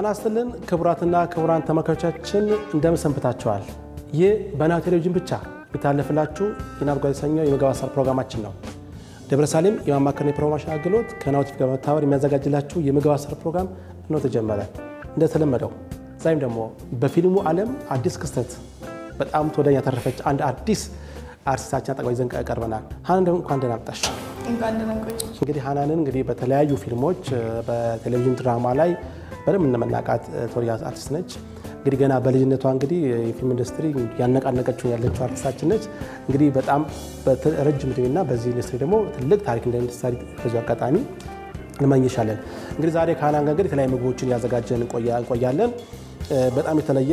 ጤና ይስጥልን ክቡራትና ክቡራን ተመልካቾቻችን እንደምን ሰንብታችኋል? ይህ በናሁ ቴሌቪዥን ብቻ የሚታለፍላችሁ የናሁ ጓዝ የተሰኘው የምግብ አሰራር ፕሮግራማችን ነው። ደብረ ሳሌም የማማከርና የፕሮሞሽን አገልግሎት ከናሁ ቲቪ ጋር በመተባበር የሚያዘጋጅላችሁ የምግብ አሰራር ፕሮግራም ነው ተጀመረ። እንደተለመደው ዛሬም ደግሞ በፊልሙ ዓለም አዲስ ክስተት በጣም ተወዳጅ ያተረፈች አንድ አዲስ አርቲስታችን አጠገባ ይዘን ቀርበናል። ሀናን ደግሞ እንኳን ደህና መጣሽ። እንግዲህ ሀናንን እንግዲህ በተለያዩ ፊልሞች በቴሌቪዥን ድራማ ላይ በደንብ እንደምናውቃት ተወዳጅ አርቲስት ነች። እንግዲህ ገና በልጅነቷ እንግዲህ የፊልም ኢንዱስትሪ ያነቃነቀችው ያለችው አርቲስታችን ነች። እንግዲህ በጣም ረጅም ዕድሜና በዚህ ኢንዱስትሪ ደግሞ ትልቅ ታሪክ እንደምትሰሪ በዚሁ አጋጣሚ እንመኝሻለን። እንግዲህ ዛሬ ከሀናን ጋር እንግዲህ የተለያዩ ምግቦችን እያዘጋጀን እንቆያለን። በጣም የተለየ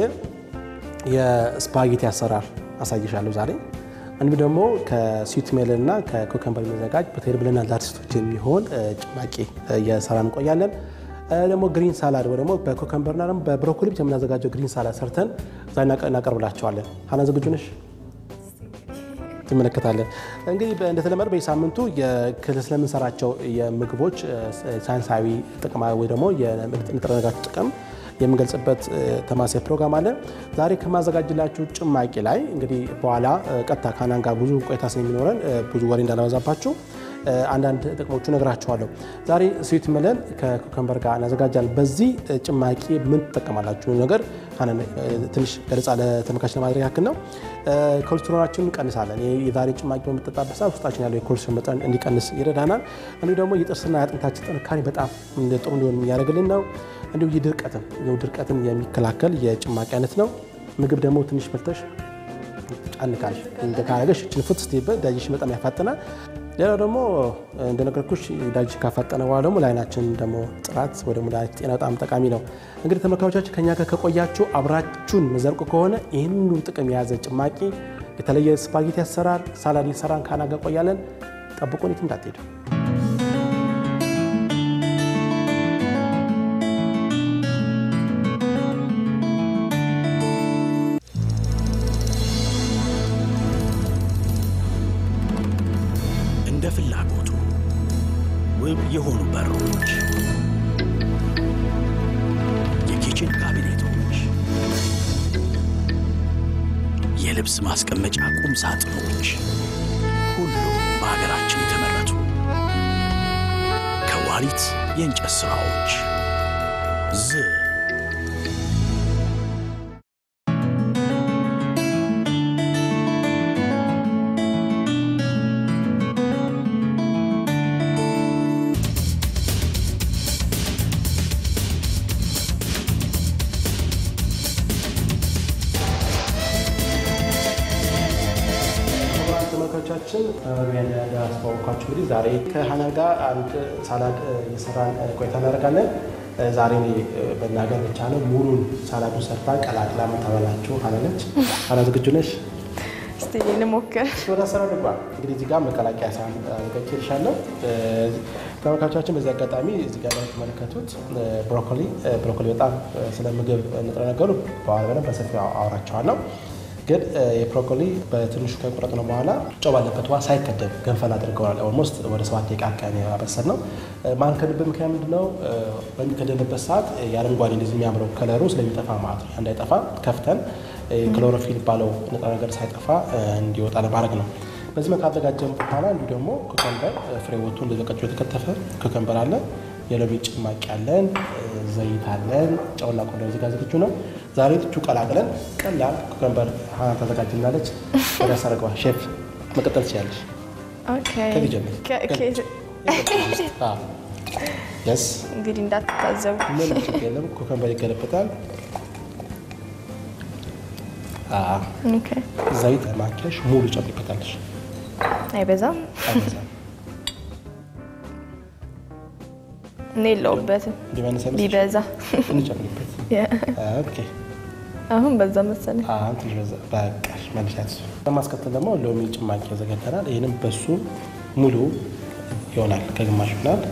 የስፓጌቲ አሰራር አሳይሻለሁ ዛሬ እንዲሁም ደግሞ ከስዊት ሜለን እና ከኮከምበር የሚዘጋጅ በቴብልና ለአርቲስቶች የሚሆን ጭማቂ እየሰራን እንቆያለን። ደግሞ ግሪን ሳላድ ወይ ደግሞ በኮከምበርና ደግሞ በብሮኮሊ ብቻ የምናዘጋጀው ግሪን ሳላድ ሰርተን እዛ እናቀርብላቸዋለን። ሀና ዝግጁ ነሽ? ትመለከታለን። እንግዲህ እንደተለመደ በየሳምንቱ ስለምንሰራቸው የምግቦች ሳይንሳዊ ጥቅማ ወይ ደግሞ የንጥረ ነገራቸው ጥቅም የምንገልጽበት ተማሳይ ፕሮግራም አለ። ዛሬ ከማዘጋጅላችሁ ጭማቂ ላይ እንግዲህ በኋላ ቀጥታ ከሀናን ጋር ብዙ ቆይታ ስለሚኖረን ብዙ ወሬ እንዳላበዛባችሁ አንዳንድ ጥቅሞቹ ነግራችኋለሁ። ዛሬ ስዊት ሜለን ከኮከምበር ጋር እናዘጋጃለን። በዚህ ጭማቂ ምን ትጠቀማላችሁ ነገር ትንሽ ገለጻ ለተመልካች ለማድረግ ያክል ነው። ኮሌስትሮላችንን እንቀንሳለን። የዛሬ ጭማቂ በምጠጣበት ሰዓት ውስጣችን ያለው የኮሌስትሮል መጠን እንዲቀንስ ይረዳናል። እንዲሁ ደግሞ የጥርስና የአጥንታችን ጥንካሬ በጣም ጥሩ እንዲሆን የሚያደርግልን ነው። እንዲሁ ድርቀትን ድርቀትን የሚከላከል የጭማቂ አይነት ነው። ምግብ ደግሞ ትንሽ በልተሽ ጫን ካለሽ ካረገሽ ችንፉት ስትይበት ዳይጀሽን በጣም ያፋጥናል። ሌላው ደግሞ እንደነገርኩሽ ዳይጀሽን ካፋጠነ በኋላ ደግሞ ለዓይናችን ደግሞ ጥራት ወይ ደግሞ ጤና በጣም ጠቃሚ ነው። እንግዲህ ተመልካቾቻችን ከኛ ጋር ከቆያችሁ አብራችሁን መዘርቁ ከሆነ ይህን ሁሉ ጥቅም የያዘ ጭማቂ የተለየ ስፓጌቲ አሰራር ሳላድ እየሰራን ከሀና ጋር ቆያለን። ጠብቁን፣ የትም እንዳትሄዱ። እንደ ፍላጎቱ ውብ የሆኑ በሮች፣ የኪችን ካቢኔቶች፣ የልብስ ማስቀመጫ ቁም ሳጥኖች፣ ሁሉም በሀገራችን የተመረቱ ከዋሊት የእንጨት ሥራዎች ዝ ተመልካቾቻችን በመግቢያ እንዳስተዋወቅኳችሁ እንግዲህ ዛሬ ከሀናን ጋር አንድ ሳላድ እየሰራን ቆይታ እናደርጋለን። ዛሬ በናገር ብቻ ነው ሙሉን ሳላዱን ሰርታ ቀላቅላ የምታበላችሁ ሀና ነች። ሀና ዝግጁ ነሽ? እስቲ እንሞክር። ወደ አሰራር ልግባ። እንግዲህ እዚህ ጋር መቀላቀያ ሳህን አዘጋጅቼልሻለሁ። ተመልካቾቻችን በዚህ አጋጣሚ እዚህ ጋር የምትመለከቱት ብሮኮሊ ብሮኮሊ በጣም ስለ ምግብ ንጥረ ነገሩ በኋላ በደንብ በሰፊው አወራቸዋለሁ። ግን የብሮኮሊ በትንሹ ከቆረጥነው በኋላ ጨው ባለበት ውሃ ሳይከደን ገንፈል አድርገዋል። ኦልሞስት ወደ ሰባት ደቂቃ አካባቢ ያበሰል ነው። ማንከድበት ምክንያት ምንድነው? በሚከደንበት ሰዓት የአረንጓዴ እንደዚህ የሚያምረው ከለሩ ስለሚጠፋ ማለት ነው። እንዳይጠፋ ከፍተን ክሎሮፊል ባለው ንጥረ ነገር ሳይጠፋ እንዲወጣ ለማድረግ ነው። በዚህ መልክ አዘጋጀን በኋላ እንዲሁ ደግሞ ኮከምበር ፍሬ ወጥቶ እንደዚህ በቀጭኑ የተከተፈ ኮከምበር አለ። የሎሚ ጭማቂ አለን፣ ዘይት አለን፣ ጨውና ቆንጆ እዚህ ጋር ዝግጁ ነው። ዛሬ ትቹ ቀላቅለን ቀላል ኮከምበር ሀና ታዘጋጅናለች። ወደ አሰረገዋ ሼፍ መቀጠል ትችላለች። ከዚህ ጀምር። የስ እንግዲህ እንዳትታዘቡ። ምንም ችግር የለም። ኮከምበር ይገለበጣል። ዘይት ማኪያሽ ሙሉ ጨምሪበታለሽ። አይበዛም። አይበዛም። እኔ የለውበትም ቢመነሳ ቢበዛ እንጨምሪበት። ኦኬ አሁን በዛ መሰለኝ። አሁን ትንሽ በዛ በቃሽ። መልሻት በማስከተል ደግሞ ሎሚ ጭማቂ ያዘጋጅተናል። ይህንም በሱ ሙሉ ይሆናል፣ ከግማሽ ይሆናል።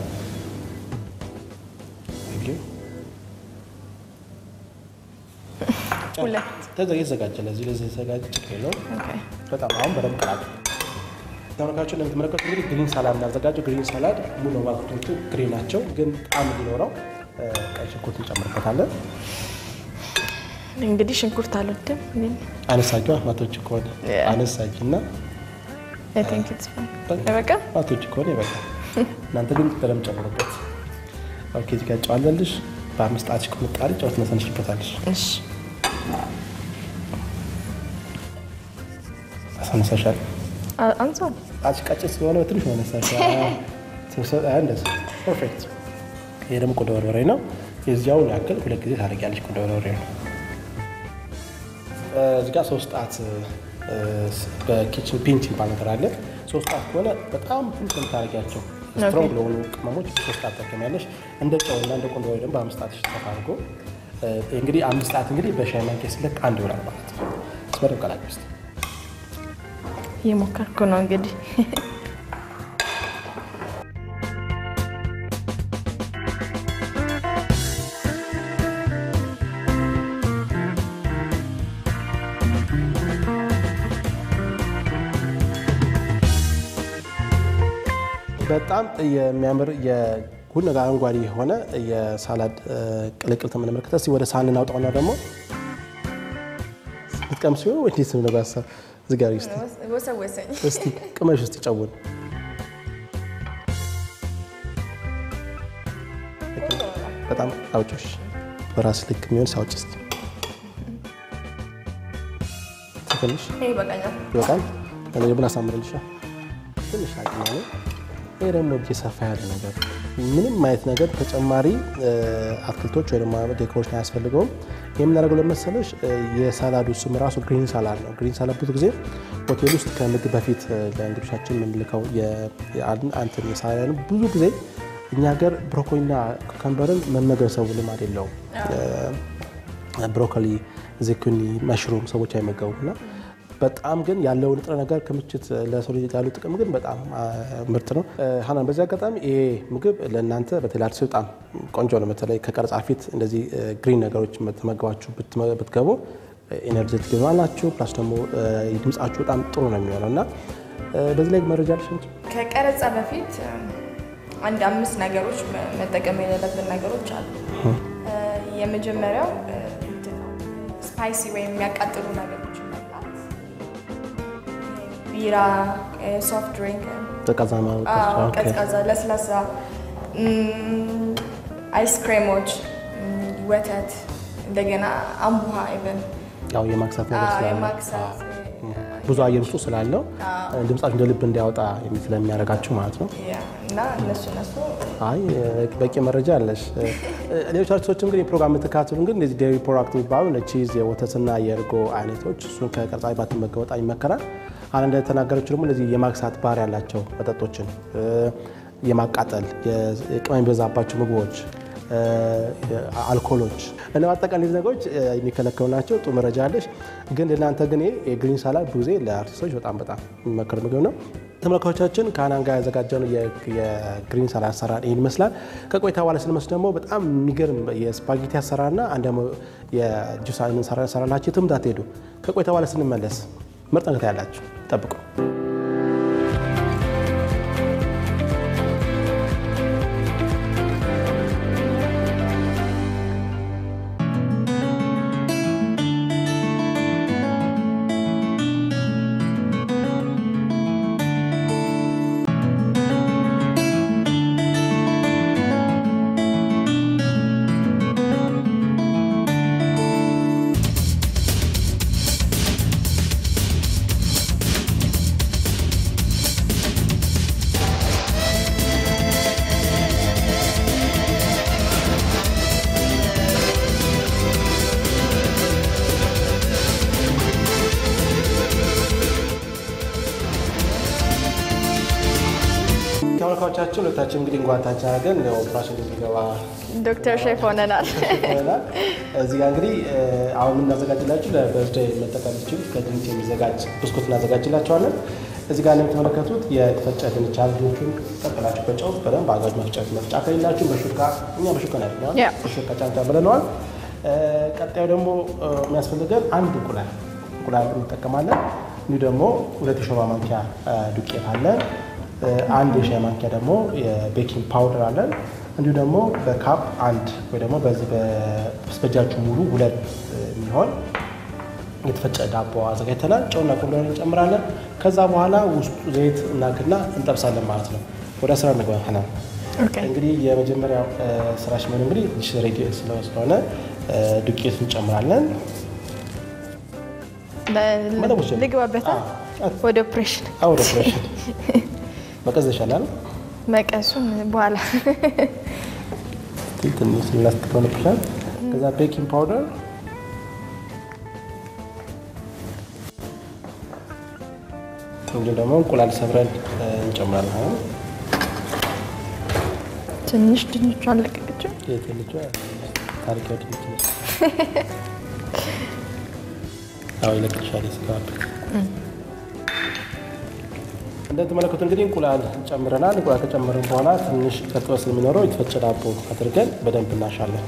ሁለት የተዘጋጀ ለዚህ ለዚህ የተዘጋጀ ችግር የለውም። ኦኬ። በጣም አሁን በደንብ ቀላል ተመልካቾች እንደምትመለከቱ እንግዲህ ግሪን ሳላድ እናዘጋጀው። ግሪን ሳላድ ሙሉ ማክቶቹ ግሪን ናቸው፣ ግን ጣዕም እንዲኖረው ቀይ ሽንኩርት እንጨምርበታለን። እንግዲህ ሽንኩርት አልወድም ግን አነሳጇ ማቶች ከሆነ Yeah. አነሳጅ እና I think it's fine። በቃ ማቶች ከሆነ ይበቃል። እናንተ ግን በደንብ ጨምሩበት። ኦኬ እዚህ ጋር ጨው አለልሽ። በአምስት ጣትሽ ቁምጣሪ ጨው ትነሰንሽበታለሽ። እሺ አሳነሳሻል። አ- አንሷል። ጣትሽ ቀጭን ስለሆነ በትንሽ ነው ያነሳሽ። እንደዚህ ፐርፌክት። ይሄ ደግሞ ቁንዶ በርበሬ ነው። የዚያውን ያክል ሁለት ጊዜ ታደርጊያለሽ። ቁንዶ በርበሬ ነው። እዚህ ጋር ሶስት ጣት እ፣ በኪችን ፒንች የሚባል ነገር አለ። ሶስት ጣት ከሆነ በጣም ትንሽ ነው የምታደርጊያቸው። ስትሮንግ ለሆኑ ቅመሞች ሶስት ጣት ጠቀሚያለሽ። እንደ ጨውና እንደ ቁንዶ በርበሬ ደግሞ በአምስት ጣት ተፋ አድርጎ እ፣ እንግዲህ አምስት ጣት እንግዲህ በሻይ ማንኪያ ሲለክ አንድ ይሆናል ማለት ነው። በደንብ ቀላቅል ውስጥ እየሞከርኩ ነው እንግዲህ በጣም የሚያምር የሁሉ ነገር አረንጓዴ የሆነ የሳላድ እ፣ ቅልቅል ተመለከተ። እስኪ ወደ ሳህን እናውጣውና ደግሞ ልትቀምስ ሲሆን ወይ እንዴት ነው ሀሳብ ዝጋሪ ስ ወሰወሰኝ። እስቲ ቅመሽ ውስጥ ጨውን በጣም አውጮሽ በራስ ልክ የሚሆን ሳውጭ ስ ትንሽ ይሄ ይበቃኛል። ይበቃል። እኔ ደግሞ ላሳምርልሻ ትንሽ አቅማ ነው። ይሄ ደግሞ እጅ ሰፋ ያለ ነገር ምንም አይነት ነገር ተጨማሪ እ፣ አትክልቶች ወይ ደግሞ ዴኮሬሽን አያስፈልገውም። የምናደርገው ለመሰለሽ እ፣ የሳላዱ ስም ራሱ ግሪን ሳላድ ነው። ግሪን ሳላድ ብዙ ጊዜ ሆቴል ውስጥ ከምግብ በፊት እ፣ ለእንግዶቻችን የምንልከው የ- የአን- አንትን የሳላድ ነው። ብዙ ጊዜ እኛ ሀገር ብሮኮሊና ኩከምበርን መመገብ ሰው ልማድ የለውም። ብሮኮሊ፣ ዝኩኒ፣ መሽሩም ሰዎች አይመገቡም እና በጣም ግን ያለው ንጥረ ነገር ክምችት ለሰው ልጅ ያለው ጥቅም ግን በጣም አ፣ ምርጥ ነው። እ፣ ሀናን በዚህ አጋጣሚ ይሄ ምግብ ለእናንተ በተለይ አዲስ በጣም ቆንጆ ነው። በተለይ ከቀረጻ ፊት እንደዚህ እ፣ ግሪን ነገሮች ተመግባችሁ ብትመ- ብትገቡ ኤነርጀቲክ ይሆናላችሁ። ፕላስ ደግሞ እ፣ ድምጻችሁ በጣም ጥሩ ነው የሚሆነው እና እ፣ በዚህ ላይ መረጃ ልሽ እንጂ ከቀረጻ በፊት አንድ አምስት ነገሮች መ- መጠቀም የሌለብን ነገሮች አሉ። እ፣ የመጀመሪያው እ፣ እንትን ነው፣ ስፓይሲ ወይም የሚያቃጥሉ ነገሮች መብላት፣ ቢራ፣ ሶፍት ድሪንክ፣ ቀዝቃዛ አዎ፣ ቀዝቃዛ፣ ለስላሳ፣ እም፣ አይስክሬሞች፣ እም፣ ወተት፣ እንደገና አምቡሃ ኢቨን ያው የማክሳት ነገር አዎ፣ ስላለ የማክሳት ብዙ አየር ውስጡ ስላለው ድምጻችሁ እንደ ልብ እንዲያወጣ የሚ- ስለሚያደርጋችሁ ማለት ነው። ያ፣ እና እነሱ እነሱ አይ በቂ መረጃ አለሽ። ሌሎች አርቲስቶችም ግን የፕሮግራም የምትከታተሉ ግን እነዚህ ዴሪ ፕሮዳክት የሚባሉ እነ ቺዝ፣ የወተትና የእርጎ አይነቶች እሱን ከቀርጻ ባትመገቡ በጣም ይመከራል። አሁን እንደተናገረችው ደግሞ እነዚህ የማክሳት ባህሪ ያላቸው መጠጦችን እ፣ የማቃጠል የቅመም የሚበዛባቸው ምግቦች እ፣ አልኮሎች እና በአጠቃላይ እነዚህ ነገሮች እ፣ የሚከለከሉ ናቸው። ጥሩ መረጃ አለሽ። ግን ለእናንተ ግን ይሄ የግሪን ሳላድ ብዙ ጊዜ ለአርቲስቶች በጣም በጣም የሚመከር ምግብ ነው። ተመልካቾቻችን ከሀናን ጋር ያዘጋጀነው የ- የግሪን ሳላድ አሰራር ይህን ይመስላል። ከቆይታ በኋላ ስንመስ ደግሞ በጣም የሚገርም የስፓጌቲ አሰራርና አንድ ደግሞ የጁስ ሰራ ሰራላችሁ። የትም እንዳትሄዱ። ከቆይታ በኋላ ስንመለስ ምርጥ ነገር ያላችሁ ጠብቁ። ተመልካቾቻችን ሁለታችን እንግዲህ እንጓታችን አድርገን ኦፕራሽን እንዲገባ ዶክተር ሼፍ ሆነናል። ይሆናል። እዚህ ጋር እንግዲህ አሁን የምናዘጋጅላችሁ ለበርዝዴይ መጠቀም ትችሉት ከድንች የሚዘጋጅ ብስኩት እናዘጋጅላቸዋለን። እዚህ ጋር እንደምትመለከቱት የተፈጨ ድንች አለ። ድንቹን ቀቅላችሁ በጨው በደንብ አጋጅ መፍጨት መፍጫ ከሌላችሁ በሹካ እኛ በሹካ ነው ያደርገዋል። ያ። በሹካ ጫንጫ ብለነዋል። ቀጣዩ ደግሞ የሚያስፈልገን አንድ እንቁላል እንቁላል እንጠቀማለን። እንዲሁ ደግሞ ሁለት የሾርባ ማንኪያ ዱቄት አለን። አንድ የሻይ ማንኪያ ደግሞ የቤኪንግ ፓውደር አለን። እንዲሁ ደግሞ በካፕ አንድ ወይ ደግሞ በዚህ በስበጃችሁ ሙሉ ሁለት የሚሆን የተፈጨ ዳቦ አዘጋጅተናል። ጨውና ቆንዶን እንጨምራለን። ከዛ በኋላ ውስጡ ዘይት እናግና እንጠብሳለን ማለት ነው። ወደ ስራ እንግባ። ሀናን እንግዲህ የመጀመሪያው ስራሽ ምን እንግዲህ ዲሽ ሬዲ ስለሆነ ዱቄት እንጨምራለን። ልግባበታ ወደ ኦፕሬሽን ወደ ኦፕሬሽን መቀዝ ይሻላል። መቀሱን በኋላ ትንሽ ላስትሆንብሻል። ከዛ ቤኪንግ ፓውደር እንዲሁም ደግሞ እንቁላል ሰብረን እንጨምራለን። ትንሽ ድንቹ አለቀቀችው። የትልጇ ታሪካዊ ድንች ነች። አዎ ይለቅልሻል የስጋበት እንደተመለከቱ እንግዲህ እንቁላል ጨምረናል። እንቁላል ከጨመርን በኋላ ትንሽ እርጥበት ስለሚኖረው የተፈጨ ዳቦ አድርገን በደንብ እናሻለን።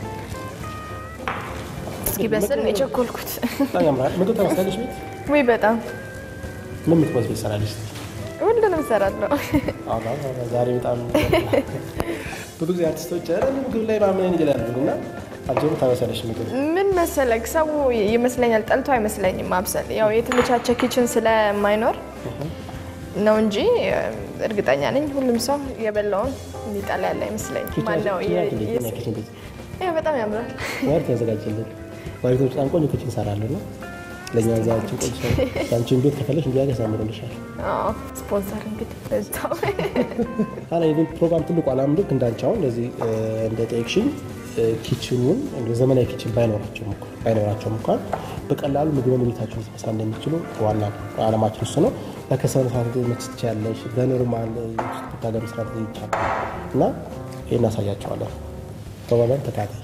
እስኪ በስል ነው የቸኮልኩት። በጣም ያምራል። ምግብ ተመሳለች ቤት ወይ በጣም ምን ምትበዝ ቤት ሰራለች? ሁሉንም እሰራለሁ። ዛሬ በጣም ብዙ ጊዜ አርቲስቶች ኧረ ምግብ ላይ ማምን ይላሉ እና አንቺም ታበሳለሽ ምግብ ምን መሰለክ፣ ሰው ይመስለኛል ጠልቶ አይመስለኝም ማብሰል። ያው የተመቻቸ ኪችን ስለማይኖር ነው እንጂ እርግጠኛ ነኝ ሁሉም ሰው የበላውን የሚጠላ ያለ አይመስለኝም። ማነው በጣም ያምራል። ዋር ያዘጋጅልን ዋሪቶች በጣም ቆንጆ ኪችን ይሰራሉ ነው ለእኛ ዛችን ቆንጆ ያንቺን ቤት ከፈለሽ እንዲያ ያሳምሩልሻል። ስፖንሰር እንግዲህ በዛው አላ የቤት ፕሮግራም ትልቁ አላማ ልክ እንዳንቺ እንደዚህ እንደ ጠየቅሽኝ ኪችኑን ዘመናዊ ኪችን ባይኖራቸውም እንኳን በቀላሉ ምግብ ቤታቸው መስራት እንደሚችሉ ዋና አላማችን እሱ ነው። በከሰል መስራት ትችያለሽ፣ በኖርማል ጋር መስራት ይቻላል እና ይህ እናሳያቸዋለን። ፕሮግራም ተካታይ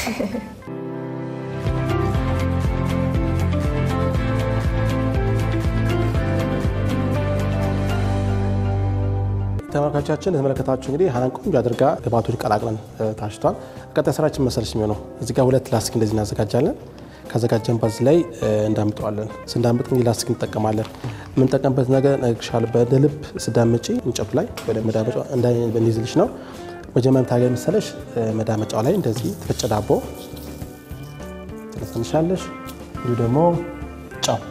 ተመልካቾቻችን የተመለከታችሁ እንግዲህ ሀናን ቆንጆ አድርጋ ግብአቶች ቀላቅለን ታሽቷል። ቀጣይ ስራችን መሰለች የሚሆነው እዚህ ጋር ሁለት ላስቲክ እንደዚህ እናዘጋጃለን። ካዘጋጀን በዚህ ላይ እንዳምጠዋለን። ስንዳምጥ እንግዲህ ላስቲክ እንጠቀማለን። የምንጠቀምበት ነገር ነግሻል። በልብ ስዳምጪ እንጨቱ ላይ ወደ መዳመጫ እንዲይዝልሽ ነው። መጀመሪያ ታገኝ መሰለሽ መዳመጫው ላይ እንደዚህ የተፈጨ ዳቦ ትነሰንሻለሽ። እንዲሁ ደግሞ ጨው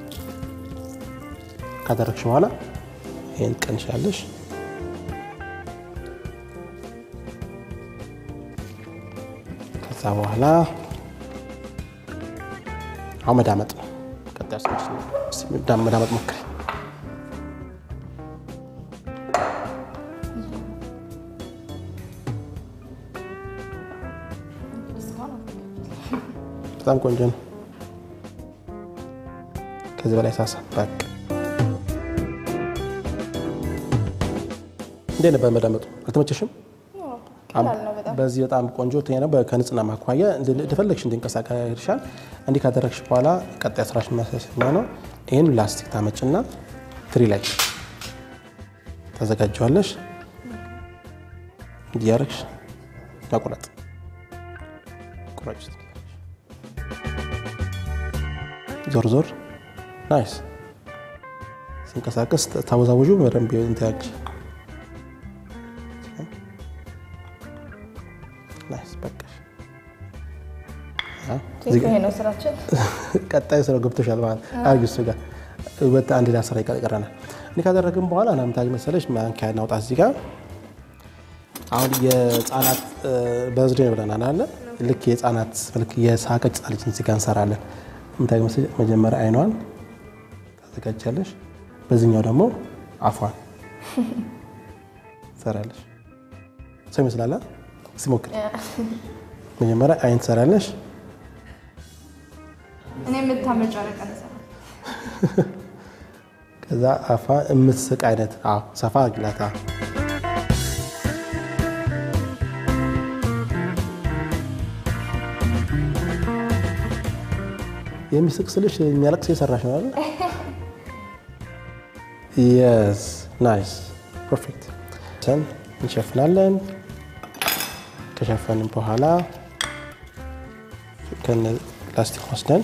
ካደረግሽ በኋላ ይህን ቀንሻለሽ። ከዛ በኋላ አሁን መዳመጥ ነው። ቀጣይ መዳመጥ ሞክሪ። በጣም ቆንጆ ነው። ከዚህ በላይ ሳሳ በቃ እንዴት ነበር መዳመጡ? አልተመቸሽም? በዚህ በጣም ቆንጆ ነው። ከንጽህና ማኳያ እንደፈለግሽ እንዲንቀሳቀስ ይርሻል። እንዲህ ካደረግሽ በኋላ ቀጣይ ስራሽ የሚያሳስኛ ነው። ይህን ላስቲክ ታመጭና ትሪ ላይ ታዘጋጀዋለሽ። እንዲያረግሽ መቁረጥ ቁረጭ። ዞር ዞር ናይስ። ሲንቀሳቀስ ታወዛወዡ በደንብ እንትያግሽ ቀጣይ ስራው ገብቶሻል ማለት አርጊ እሱ ጋር ወጥ አንድ ሌላ ስራ ይቀረናል። እኔ ካደረግን በኋላ ናምታግ መሰለሽ ማንኪያ እናውጣ እዚህ ጋር አሁን የህፃናት በዝዴ ነው ብለናል አለ ልክ የህፃናት ልክ የሳቀች ህፃን ልጅ እዚህ ጋር እንሰራለን። ምታግ መሰለሽ መጀመሪያ አይኗን ታዘጋጃለሽ፣ በዚህኛው ደግሞ አፏን ትሰራለሽ። ሰው ይመስላል። እስኪ ሞክሪ። መጀመሪያ አይን ትሰራለሽ እኔ የምታመጫ ረቀ ከዛ አፋ የምትስቅ አይነት ሰፋ አግላታ የሚስቅ ስልሽ የሚያለቅስ የሰራሽ ነው አይደል? የስ ናይስ ፐርፌክት። ሰን እንሸፍናለን። ከሸፈንን በኋላ ከነ ላስቲክ ወስደን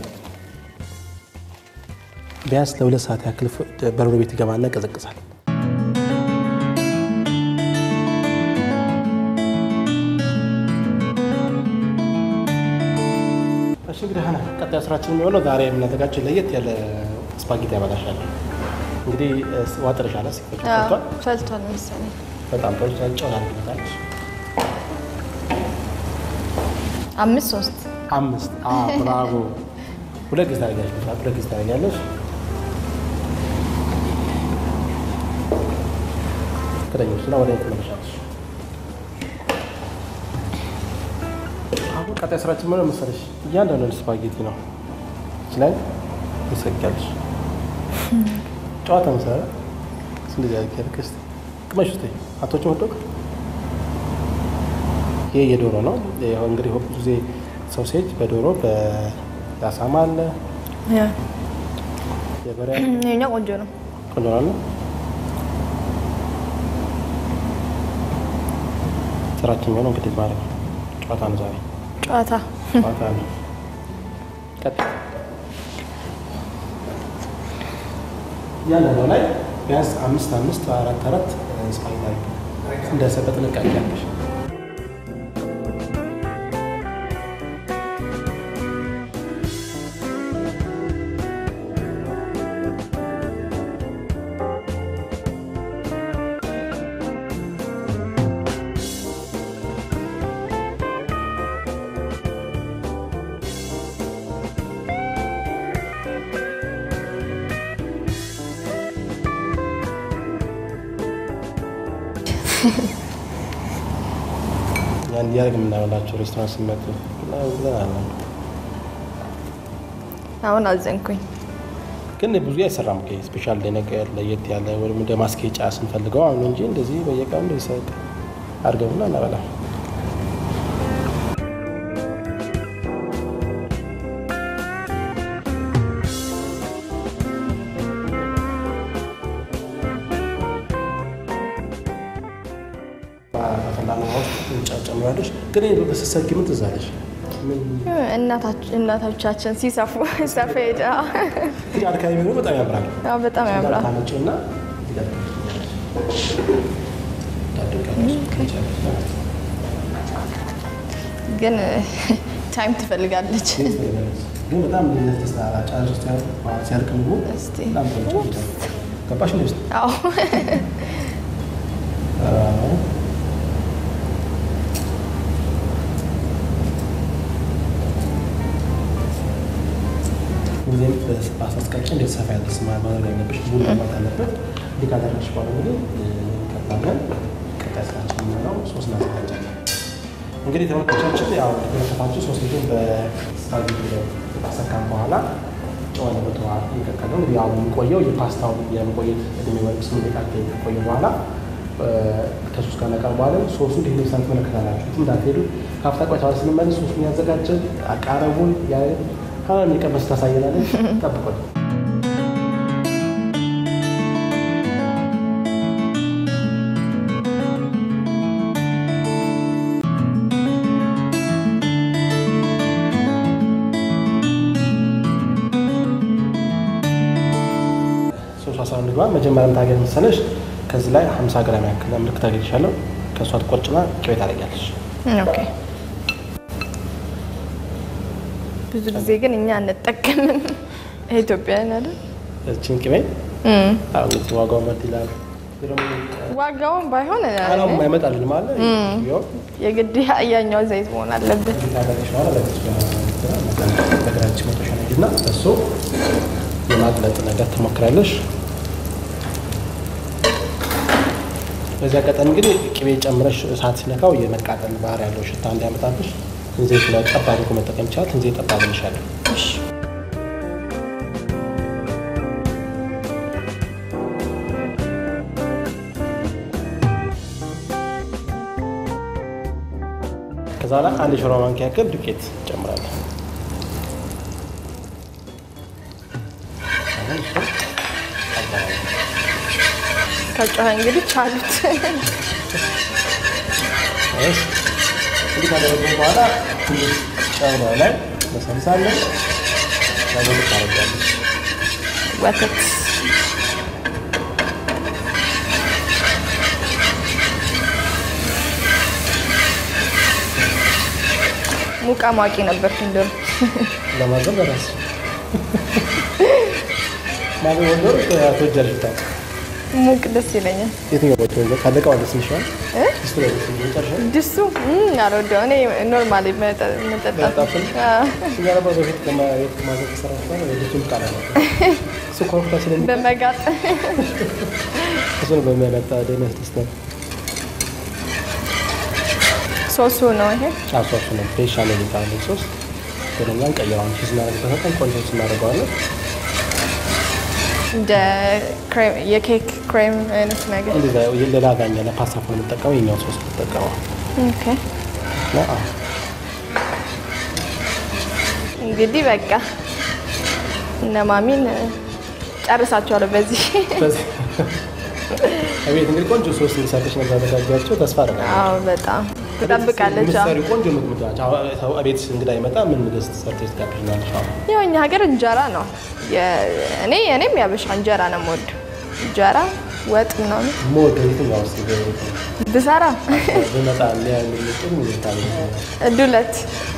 ቢያንስ ለሁለት ሰዓት ያክል በረዶ ቤት ይገባና ይቀዘቅዛል። እሺ እንግዲህ ሀና ቀጣይ ስራችን የሚሆነው ዛሬ የምናዘጋጀው ለየት ያለ ስፓጌቲ ያበላሻል። እንግዲህ ዋጥረሻለ ሲፈጭ ፈቷል። ፈልቷል መሰለኝ። በጣም ጥሩ ጨው ታደርግበታለሽ። አምስት ሶስት አምስት አዎ፣ ብራቮ። ሁለት ጊዜ ታደርጊያለሽ። በሰዓት ሁለት ጊዜ ታደርጊያለሽ። ከደኞች እና ወደ ትመለሻለሽ። አሁን ቀጣይ ስራችን ምን መሰለሽ? እያንዳንዱ ስፓጌቲ ነው ይችላል ትሰጊያለሽ። ጨዋታ መሰረ እንደዚህ ያደርግ ስ ቅመሽ ውስጥ አቶች ወደቅ ይሄ የዶሮ ነው። ይኸው እንግዲህ ብዙ ጊዜ ሶሴጅ በዶሮ በአሳማ አለ የበሬ አለ። ይኸኛው ቆንጆ ነው። ቆንጆ ነው። ስራችን የሚሆነው እንግዲህ ማለት ነው ጨዋታ ነው ዛሬ ጨዋታ ጨዋታ ነው። ቀጥል። እያንዳንዱ ላይ ቢያንስ አምስት አምስት አራት አራት ስፓጌቲ እንደ በጥንቃቄ ያለሽ ያን እያደረግ የምናበላቸው ሬስቶራንት ሲመጡ ብለን አለ አሁን አዘንኩኝ። ግን ብዙ አይሰራም። ስፔሻል ነገር ለየት ያለ ወይም እንደ ማስጌጫ ስንፈልገው አሁን እንጂ እንደዚህ በየቀኑ እንደዚህ ሰቅ አድርገውና እናበላ። ፈላና ውስጥ ጨምራለች። ግን በስሰጊ ምን ትዛለች? እናቶቻችን ሲሰፉ ሰፌድ አዎ፣ ግን አድካሚ ሆኖ በጣም ያምራል። አዎ፣ በጣም ያምራል። ታመጪውና ግን ታይም ትፈልጋለች። ግን በጣም ተስተራ ጫጭ ውስጥ ሲያልቅ ምግቡ እስቲ በጣም ቆንጆ ነው። ገባሽ እንደ ውስጥ አዎ ሁሌም በአስቀጭ እንዴት ሰፋ ያለ ስማ ማድረግ ያለብሽ ብዙ መግባት አለበት። እንዲህ ካደረግሽ በኋላ እንግዲህ ከዛገን ቀጣይ ስራችን የሚሆነው ሶስት እናዘጋጃለን። እንግዲህ ተመልካቾቻችን ያው ተመልካቾች ሶስት ልጅን በስፓጌቲ ላይ ካሰካም በኋላ ጨው ያለበት ውሃ እየቀቀለ እንግዲህ አሁን የሚቆየው የፓስታው የመቆየት እድሜ ወይም ስምንት ደቂቃ ከቆየ በኋላ ከሶስት ጋር እናቀርበዋለን። ሶሱ እንዲህ ልብሳን ትመለከታላችሁ። የትም እንዳትሄዱ ከአፍታ ቆይታ በኋላ ስንመለስ ሶሱን ያዘጋጀን አቃረቡን ሀና የሚቀመስ ታሳየናለች። ጠብቆን ሶስት አስራ አንድ ግባ መጀመሪያ የምታገኝ መሰለሽ ከዚህ ላይ 50 ግራም ያክል ምልክት ታገኝሻለሁ። ከእሷ ትቆርጭና ቅቤ ታደርጊያለሽ። ኦኬ። ብዙ ጊዜ ግን እኛ አንጠቀምም ኢትዮጵያውያን አይደል? እችን ቅቤ እም። አሁን እንግዲህ ዋጋው መድ ይላል። ዋጋውን ባይሆን አላም አይመጣልን ማለት ቢሆን የግድ ያኛው ዘይት መሆን አለበት። ታደርግሽ በኋላ በግራችን መቶሻ ነግና እሱ የማቅለጥ ነገር ትሞክራለሽ። በዚህ አጋጣሚ እንግዲህ ቅቤ ጨምረሽ እሳት ሲነካው የመቃጠል ባህሪ ያለው ሽታ እንዲያመጣብሽ ዘይት ላይ ጠብ አድርጎ መጠቀም ይቻላል። ዘይት ጠብ አድርግሻለሁ። እሺ። ከዛ ላይ አንድ የሾርባ ማንኪያ ያክል ዱቄት ጨምራለሁ። አሁን እሱ አጋራለሁ። ከጮኸ እንግዲህ ቻሉት። እሺ እንዲህ ካደረግን በኋላ ትንሽ ጨው ነው ላይ መሰልሳለን ነገር ታረጋለች። ወተት ሙቃ ማቂ ነበር እንደው ለማዘን በራስ ማለት ወንዶር ተወጃለሽ ብታ ሙቅ ደስ ይለኛል። የትኛው ቦታው ወንዶር ካለቀው አለ ስንሻል እ? ስቱ ላይ መጨረሻ ድሱ እም፣ አልወደው እኔ ኖርማሊ መጠ- መጠጣት መጠጣትን? አዎ። እኛ ነበር በፊት ከማየት ማዘን ከሰራ በኋላ የልጁን ቃል አለ እሱ ኮረፍታ ስለሚ በመጋጥ እሱን በሚያመጣ ደህና ያስደስታል። ሶሱ ነው ይሄ። ጫሷሱ ነው ቤሻ ነው የሚባለው ሶስ ወደኛ እንቀይረዋለን። ቺዝ እናደርግበት በጣም ቆንጆ ቺዝ እናደርገዋለን። እንደ ክሬም የኬክ ክሬም አይነት ነገር። እንደዛ ለላዛኛ ለፓስታ ከሆነ የምንጠቀመው የኛው ሶስ የምንጠቀመው ኦኬ እና አዎ እንግዲህ በቃ እነ ማሚን ጨርሳቸዋለሁ በዚህ። በዚህ እቤት እንግዲህ ቆንጆ ሶስ እንዲሰርተሽ ነው ያዘጋጃቸው። ተስፋ አደርጋለሁ። አዎ በጣም ትጠብቃለች። አዎ። የምትሰሪው ቆንጆ ምግብ ናቸው። ሰው እቤት እንግዳ ይመጣ ምን ምግብ ሰርተሽ ትጋብዥናለሽ? አሁን ያው እኛ ሀገር እንጀራ ነው። የ- እኔ እኔም ያበሻ እንጀራ ነው የምወደው። እንጀራ ወጥ ምናምን የምወደው የትኛው ውስጥ ብሰራ ብመጣ የሚያምልጥም ሁኔታ ዱለት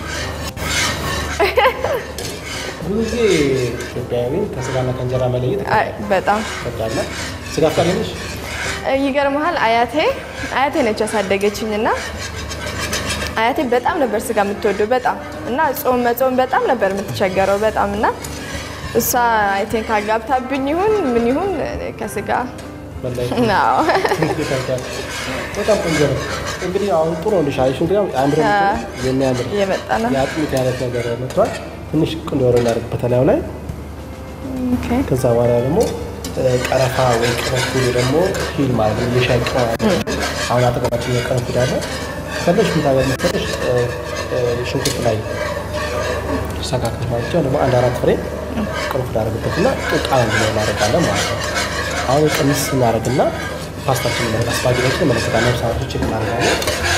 ብዙ ጊዜ ኢትዮጵያዊን ከስጋና ከእንጀራ መለየት አይ፣ በጣም ይከብዳልና ስጋ ፍቃድ ነሽ? ይገርመሃል። አያቴ አያቴ ነች ያሳደገችኝ እና አያቴ በጣም ነበር ስጋ የምትወደው በጣም እና ጾም መጾም በጣም ነበር የምትቸገረው በጣም እና እሷ አይ ቲንክ አጋብታብኝ ይሁን ምን ይሁን እኔ ከስጋ በላይ ነው ይከብዳል። በጣም ቆንጆ ነው። እንግዲህ አሁን ጥሩ ነው ሻይሽ እንግዲህ አምሮ የሚያምር እየመጣ ነው። የአጥሚት አይነት ነገር መጥቷል። ትንሽ ቅንዶሮ እናደርግበት ላዩ ላይ ኦኬ ከዛ በኋላ ደግሞ እ፣ ቀረፋ ወይ ቅርንፉድ ደግሞ ሂል ማለት ነው የሻይ ቅመም አለ። አሁን አጠገባችን የቅርንፉድ አለ። ከፈለሽ ምታገር መሰለሽ እ፣ እ፣ ሽንኩርት ላይ ሰካክል ማለት ነው። ደግሞ አንድ አራት ፍሬ ቅርንፉድ አደረግበትና ቃል እንዲኖር እናደርጋለን ማለት ነው። አሁን ቅንስ እናደርግና ፓስታችን መለካ ስፓጌቲችን መለከታለን። ሳቶች እናደርጋለን።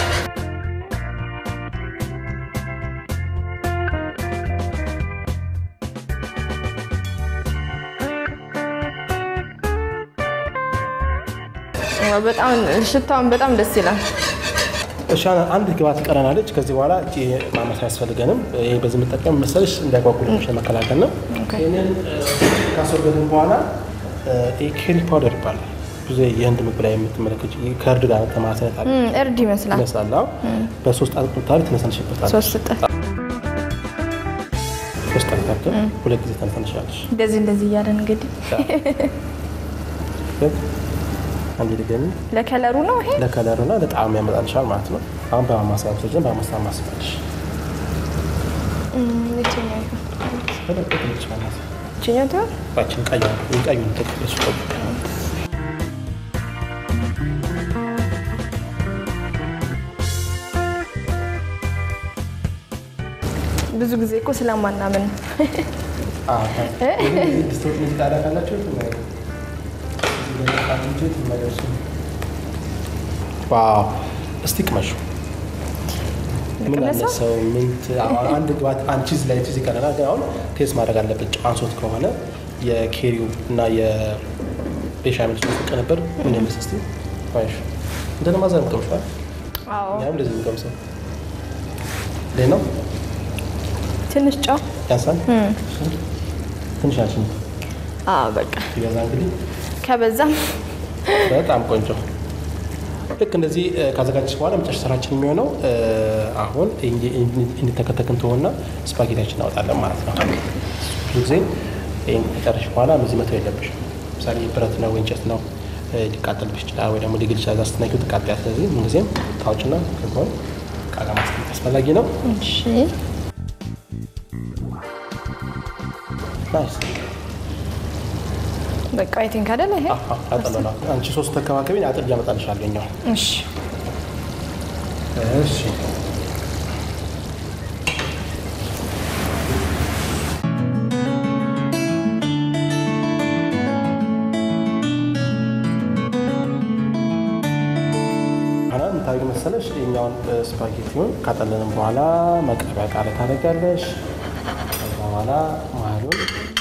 በጣም ሽታውን በጣም ደስ ይላል። እሺ አንድ ግባት ቀረናለች። ከዚህ በኋላ እቺ ማመስ አያስፈልገንም። ይሄ በዚህ የምጠቀም መሰለሽ እንዳይጓጉልሽ ለመከላከል ነው። ኦኬ። ይህንን ካስወገድን በኋላ ይሄ ኬሪ ፓውደር ይባላል። ብዙ የህንድ ምግብ ላይ የምትመለከች ከእርድ ጋር ተማሰነት አለ እም፣ እርድ ይመስላል። ይመስላል። አዎ። በሶስት አጥንታሪ ትነሰንሽበታል። ሶስት እጥፍ ሶስት አጥንታሪ ሁለት ጊዜ ተነሰንሻለሽ። እንደዚህ እንደዚህ እያለን እንግዲህ አንድ ድገሚ ለከለሩ ነው ይሄ። ለከለሩና ለጣዕሙ ያመጣልሻል ማለት ነው። አሁን በማማሰያ ብቶችን በማማሰያ ማስፈልሽ እም፣ የትኛው ይሁን? በለቅልች ማማሰያ ይችኛው ትሆን? ባችን ቀዩ ቀዩ ተቀበሱ ብዙ ጊዜ እኮ ስለማናምን ነው። ድስቶች ጣዳ ካላቸው ዋው እስቲ ቅመሹ ምን ልቅመሰው? አነሰው ምን ት- አሁን አንድ ግባት አንድ ቺዝ ላይ ቺዝ ይቀረናል ግን አሁን ቴስት ማድረግ አለበት ጨዋንሶት ከሆነ የኬሪው እና የቤሻሜል ሶስ ቅንብር ምን ይመስል እስቲ ዋይሽ እንደነ ማዘር ምቀምሻል አዎ ያም እንደዚህ ምቀምሰው እንዴት ነው ትንሽ ጨው። ያንሳል ትንሽ ናችን አዎ በቃ ሲበዛ እንግዲህ ከበዛም በጣም ቆንጆ ልክ እንደዚህ እ፣ ካዘጋጀች በኋላ መጨረሻ ስራችን የሚሆነው እ፣ አሁን እንዲ- እንዲ- እንዲተከተክን ትሆንና ስፓጌቲያችን እናወጣለን ማለት ነው። ብዙ ጊዜ ይህን ከጨረሽ በኋላ እነዚህ መተው የለብሽም። ምሳሌ ብረት ነው ወይ እንጨት ነው እ፣ ሊቃጠልብሽ ይችላል፣ ወይ ደግሞ ሊግል ይችላል። ስትነኪው ትቃጠያ። ስለዚህ ምንጊዜም ታውጭና ከጎን ዕቃ ጋር ማስቀመጥ አስፈላጊ ነው። እሺ ናይስ በቃ አይ ቲንክ አይደለ ይሄ አጠለላ አንቺ ሶስት ተከባከቢ አጥር እያመጣልሻለሁ እኛው እሺ እሺ ኋላ የምታደርጊ መሰለሽ የኛውን ስፓጌቲውን ካጠለንም በኋላ መቅረቢያ ቃለ ታደርጊያለሽ። ከዛ በኋላ መሀሉን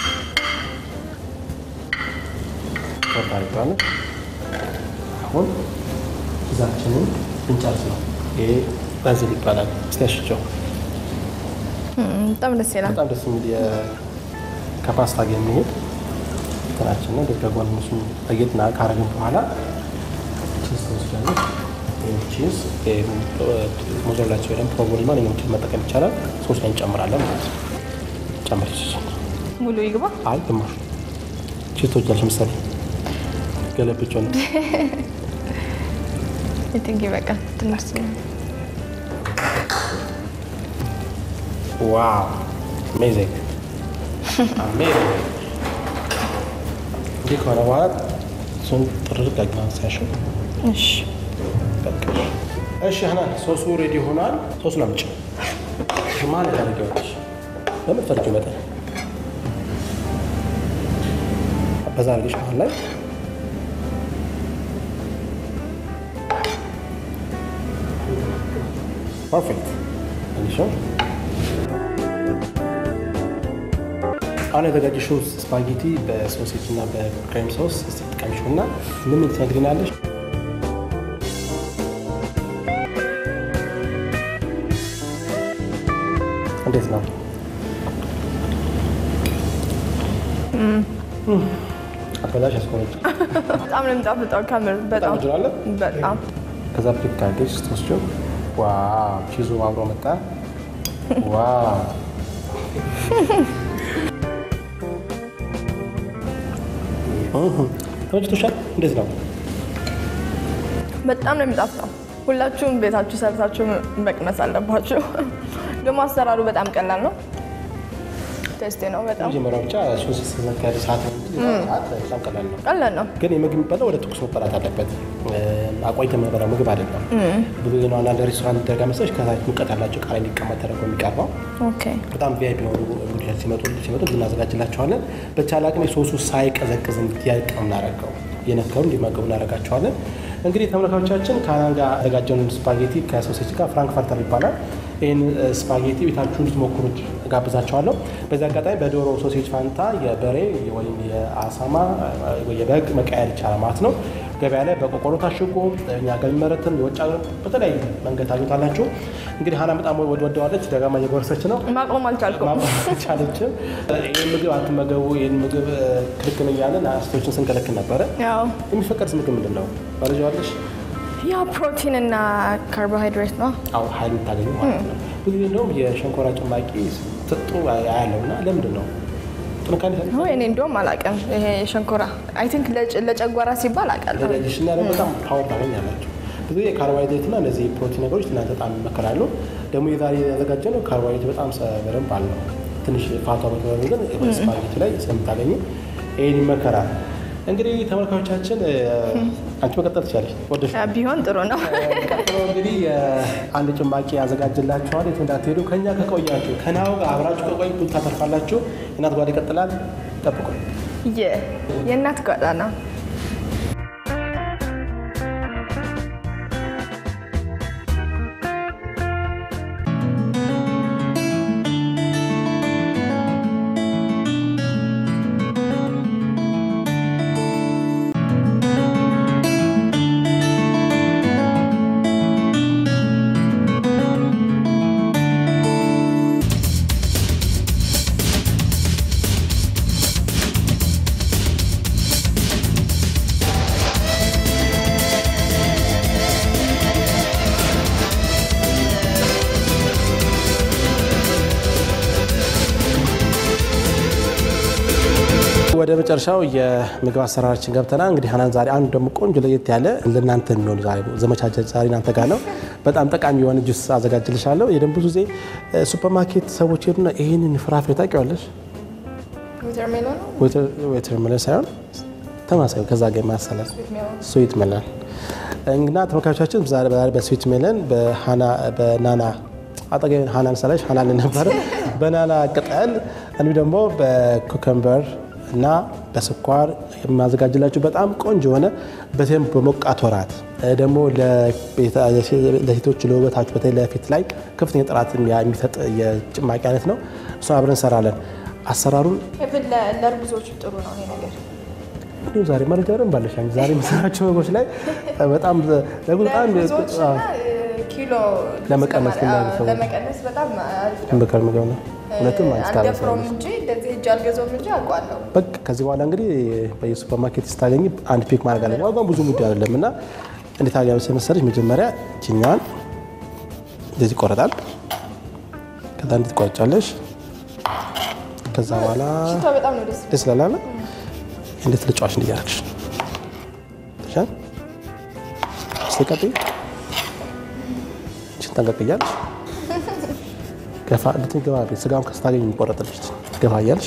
ታደርጊዋለሽ። አሁን ፒዛችንን ብንጨርስ ነው። ይሄ ባዝል ይባላል። እስቲ አሽቸው እም፣ በጣም ደስ ይላል። በጣም ደስ የሚል የ- ከፓስታ ጋር የሚሄድ እንትናችን ነው። በጎን እሱ ለየት ና- ካረግን በኋላ ቺዝ ተወስዳለች። ይህ ቺዝ ሞዞላቸው ወይም ፕሮቮሊ ማንኛውም ቺዝ መጠቀም ይቻላል። ሶስ ላይ እንጨምራለን ማለት ነው። ጨምር ቺዝ ሙሉ ይግባ። አይ ግማሽ ቺዝ ተወጃለች ምሳሌ ገለብጮን ቲንክ ይበቃል። ትንሽ ዋው አሜዚንግ አሜዚንግ። እንዲህ ከሆነ በኋላ እሱን ጥርግ አግና ሲያሽው እሺ፣ በቃ እሺ ሀናን ሶሱ ሬዲ ሆኗል። ሶሱን አምጪ። ማን ታደርጊዋለሽ? በምትፈልጊው መጠን በዛ አድርገሽ መሀል ላይ ፐርፌክት እንዲሽ አሁን የተዘጋጀሽው ስፓጌቲ በሶሴጅ እና በክሬም ሶስ እስቲ ጥቀምሽው እና ምን ምን ትነግሪናለሽ? እንዴት ነው? አበላሽ ያስቆረጭ በጣም ነው የሚጣፍጠው። ከምር በጣም ወድራለ በጣም ከዛ ፕሊክ ካርጌጅ ስትወስጂው ዋው ቺዙ አብሮ መጣ። ዋው እህ፣ ተመችቶሻል? እንዴት ነው? በጣም ነው የሚጣፍጠው። ሁላችሁም ቤታችሁ ሰርታችሁ መቅመስ አለባችሁ። ደግሞ አሰራሩ በጣም ቀላል ነው። ቴስቴ ነው በጣም መጀመሪያው ብቻ ሶስት ስትነካሪ ሰዓት ነው እንጂ ሰዓት በጣም ቀላል ነው። ቀላል ነው። ግን የምግብ የሚበላው ወደ ትኩስ መበላት አለበት። አቆይተን የምንበላው ምግብ አይደለም። ብዙ ጊዜ ነው አንዳንድ ሬስቶራንት ደረጋ መሰለሽ ከታች ሙቀት ያላቸው ቃሪያ እንዲቀመጥ ተደርጎ የሚቀርበው ኦኬ በጣም ቪአይፒ የሆኑ እንግዶች ሲመጡ ሲመጡ እናዘጋጅላቸዋለን። በቻለ አቅም የሶሱ ሳይቀዘቅዝ እንዲያልቅ ነው የምናደርገው። እየነከሩ እንዲመገቡ እናደርጋቸዋለን። እንግዲህ ተመልካቾቻችን ከሀናን ጋር ያዘጋጀውን ስፓጌቲ ከሶሴጅ ጋር ፍራንክፈርተር ይባላል። ይህን ስፓጌቲ ቤታችሁ እንድትሞክሩት ጋብዛቸዋለሁ። በዚህ አጋጣሚ በዶሮ ሶሴጅ ፋንታ የበሬ ወይም የአሳማ ወይ የበግ መቀየር ይቻላል ማለት ነው። ገበያ ላይ በቆቆሮ ታሽጎ እኛ ጋር የሚመረትም የውጭ ሀገር በተለያዩ መንገድ ታገኙታላችሁ። እንግዲህ ሀናን በጣም ወደዋለች፣ ደጋማ እየጎረሰች ነው። ማቆም አልቻልኩም። ማቻለችም ይህን ምግብ አትመገቡ፣ ይህን ምግብ ክልክል እያለን አስቶችን ስንከለክል ነበረ። ያው የሚፈቀድ ምግብ ምንድን ነው? ባለዋለሽ ያው ፕሮቲን እና ካርቦሃይድሬት ነው። አሁ ሀይል የምታገኙ ማለት ነው። ብዙ ጊዜ እንደውም የሸንኮራ ጭማቂ ስትጡ ያለው እና ለምንድን ነው ጥንካሬ ይፈልጋል? ወይ እኔ እንደውም አላውቅም። ይሄ ሸንኮራ አይ ቲንክ ለጨጓራ ሲባል አውቃለሁ። ለዳይጀሽን እና ደግሞ በጣም ፓወር ታገኛላችሁ። ብዙ ጊዜ ካርቦሃይድሬት እና እነዚህ ፕሮቲን ነገሮች እናንተ በጣም ይመከራሉ። ደግሞ የዛሬ ያዘጋጀ ነው ካርቦሃይድሬት በጣም በደንብ አለው። ትንሽ ፋቷ በተበሩ ግን ስፓጌቲ ላይ ስለምታገኙ ይህን ይመከራል። እንግዲህ ተመልካቾቻችን አንቺ መቀጠል ትችላለች። ወደሽ ቢሆን ጥሩ ነው። ቀጥሎ እንግዲህ አንድ ጭማቂ ያዘጋጅላችኋል። የት እንዳትሄዱ ከኛ ከቆያችሁ ከናው ጋር አብራችሁ ከቆይ ብዙ ታተርፋላችሁ። እናት ጓዳ ይቀጥላል። ጠብቁ። የ- የእናት ጓዳ ነው። ወደ መጨረሻው የምግብ አሰራራችን ገብተናል። እንግዲህ ሀናን ዛሬ አንዱ ደግሞ ቆንጆ ለየት ያለ ለእናንተ የሚሆኑ ዛሬ ዘመቻ ዛሬ እናንተ ጋር ነው። በጣም ጠቃሚ የሆነ ጁስ አዘጋጅልሻለሁ። ይህ ደግሞ ብዙ ጊዜ ሱፐርማርኬት ሰዎች ሄዱና ይህንን ፍራፍሬ ታውቂዋለሽ? ሜሎን ነው ዌተር መለን ሳይሆን ተማሳዩ ከዛ ጋር የማያሰላል ስዊት መለን እና ተመልካቾቻችን ዛሬ ዛሬ በስዊት ሜለን በናና አጠገብ ሀናን ሰላሽ ሀናን ነበረ በናና ቅጠል እንዲሁ ደግሞ በኩከምበር እና በስኳር የማዘጋጅላችሁ በጣም ቆንጆ የሆነ በተለይም በሞቃት ወራት ደግሞ ለሴቶች ለውበታችሁ በተለይ ለፊት ላይ ከፍተኛ ጥራት የሚሰጥ የጭማቂ አይነት ነው። እሱን አብረን እንሰራለን። አሰራሩን ለእርጉዞች ጥሩ ነው ይሄ ነገር። እንዲሁ ዛሬ መረጃ ደን ባለሽ ዛሬ የምሰራቸው ምግቦች ላይ በጣም ለጉ በጣም ለእርጉዞች እና ኪሎ ለመቀነስ ግን አዎ፣ ለሰው- ለመቀነስ በጣም አሪፍ ነው። ምክር ምግብ ነው። እውነትም አንስታ አልደፍረውም እንጂ እንደዚህ ሂጅ አልገዛውም እንጂ አውቀዋለሁ። በቃ ከዚህ በኋላ እንግዲህ በየሱፐር ማርኬት ስታገኝ አንድ ፒክ ማድረግ አለ። ዋጋው ብዙ ሙድ አይደለም እና እንዴት አድርጋ መሰለሽ መጀመሪያ ችኛዋን እንደዚህ ይቆረጣል። ከዛ እንዴት ትቆርጫለሽ። ከዛ በኋላ ሽታ በጣም ነው ደስ ደስ ይላል። እንዴት ልጫዋች እንዲያረግሽ ተሻል ስትቀጥይ እችን ጠንቀቅ እያልሽ ገፋ እንድትገባ ቤት ስጋውን ከስታገኝ የሚቆረጥልሽ ገፋ እያልሽ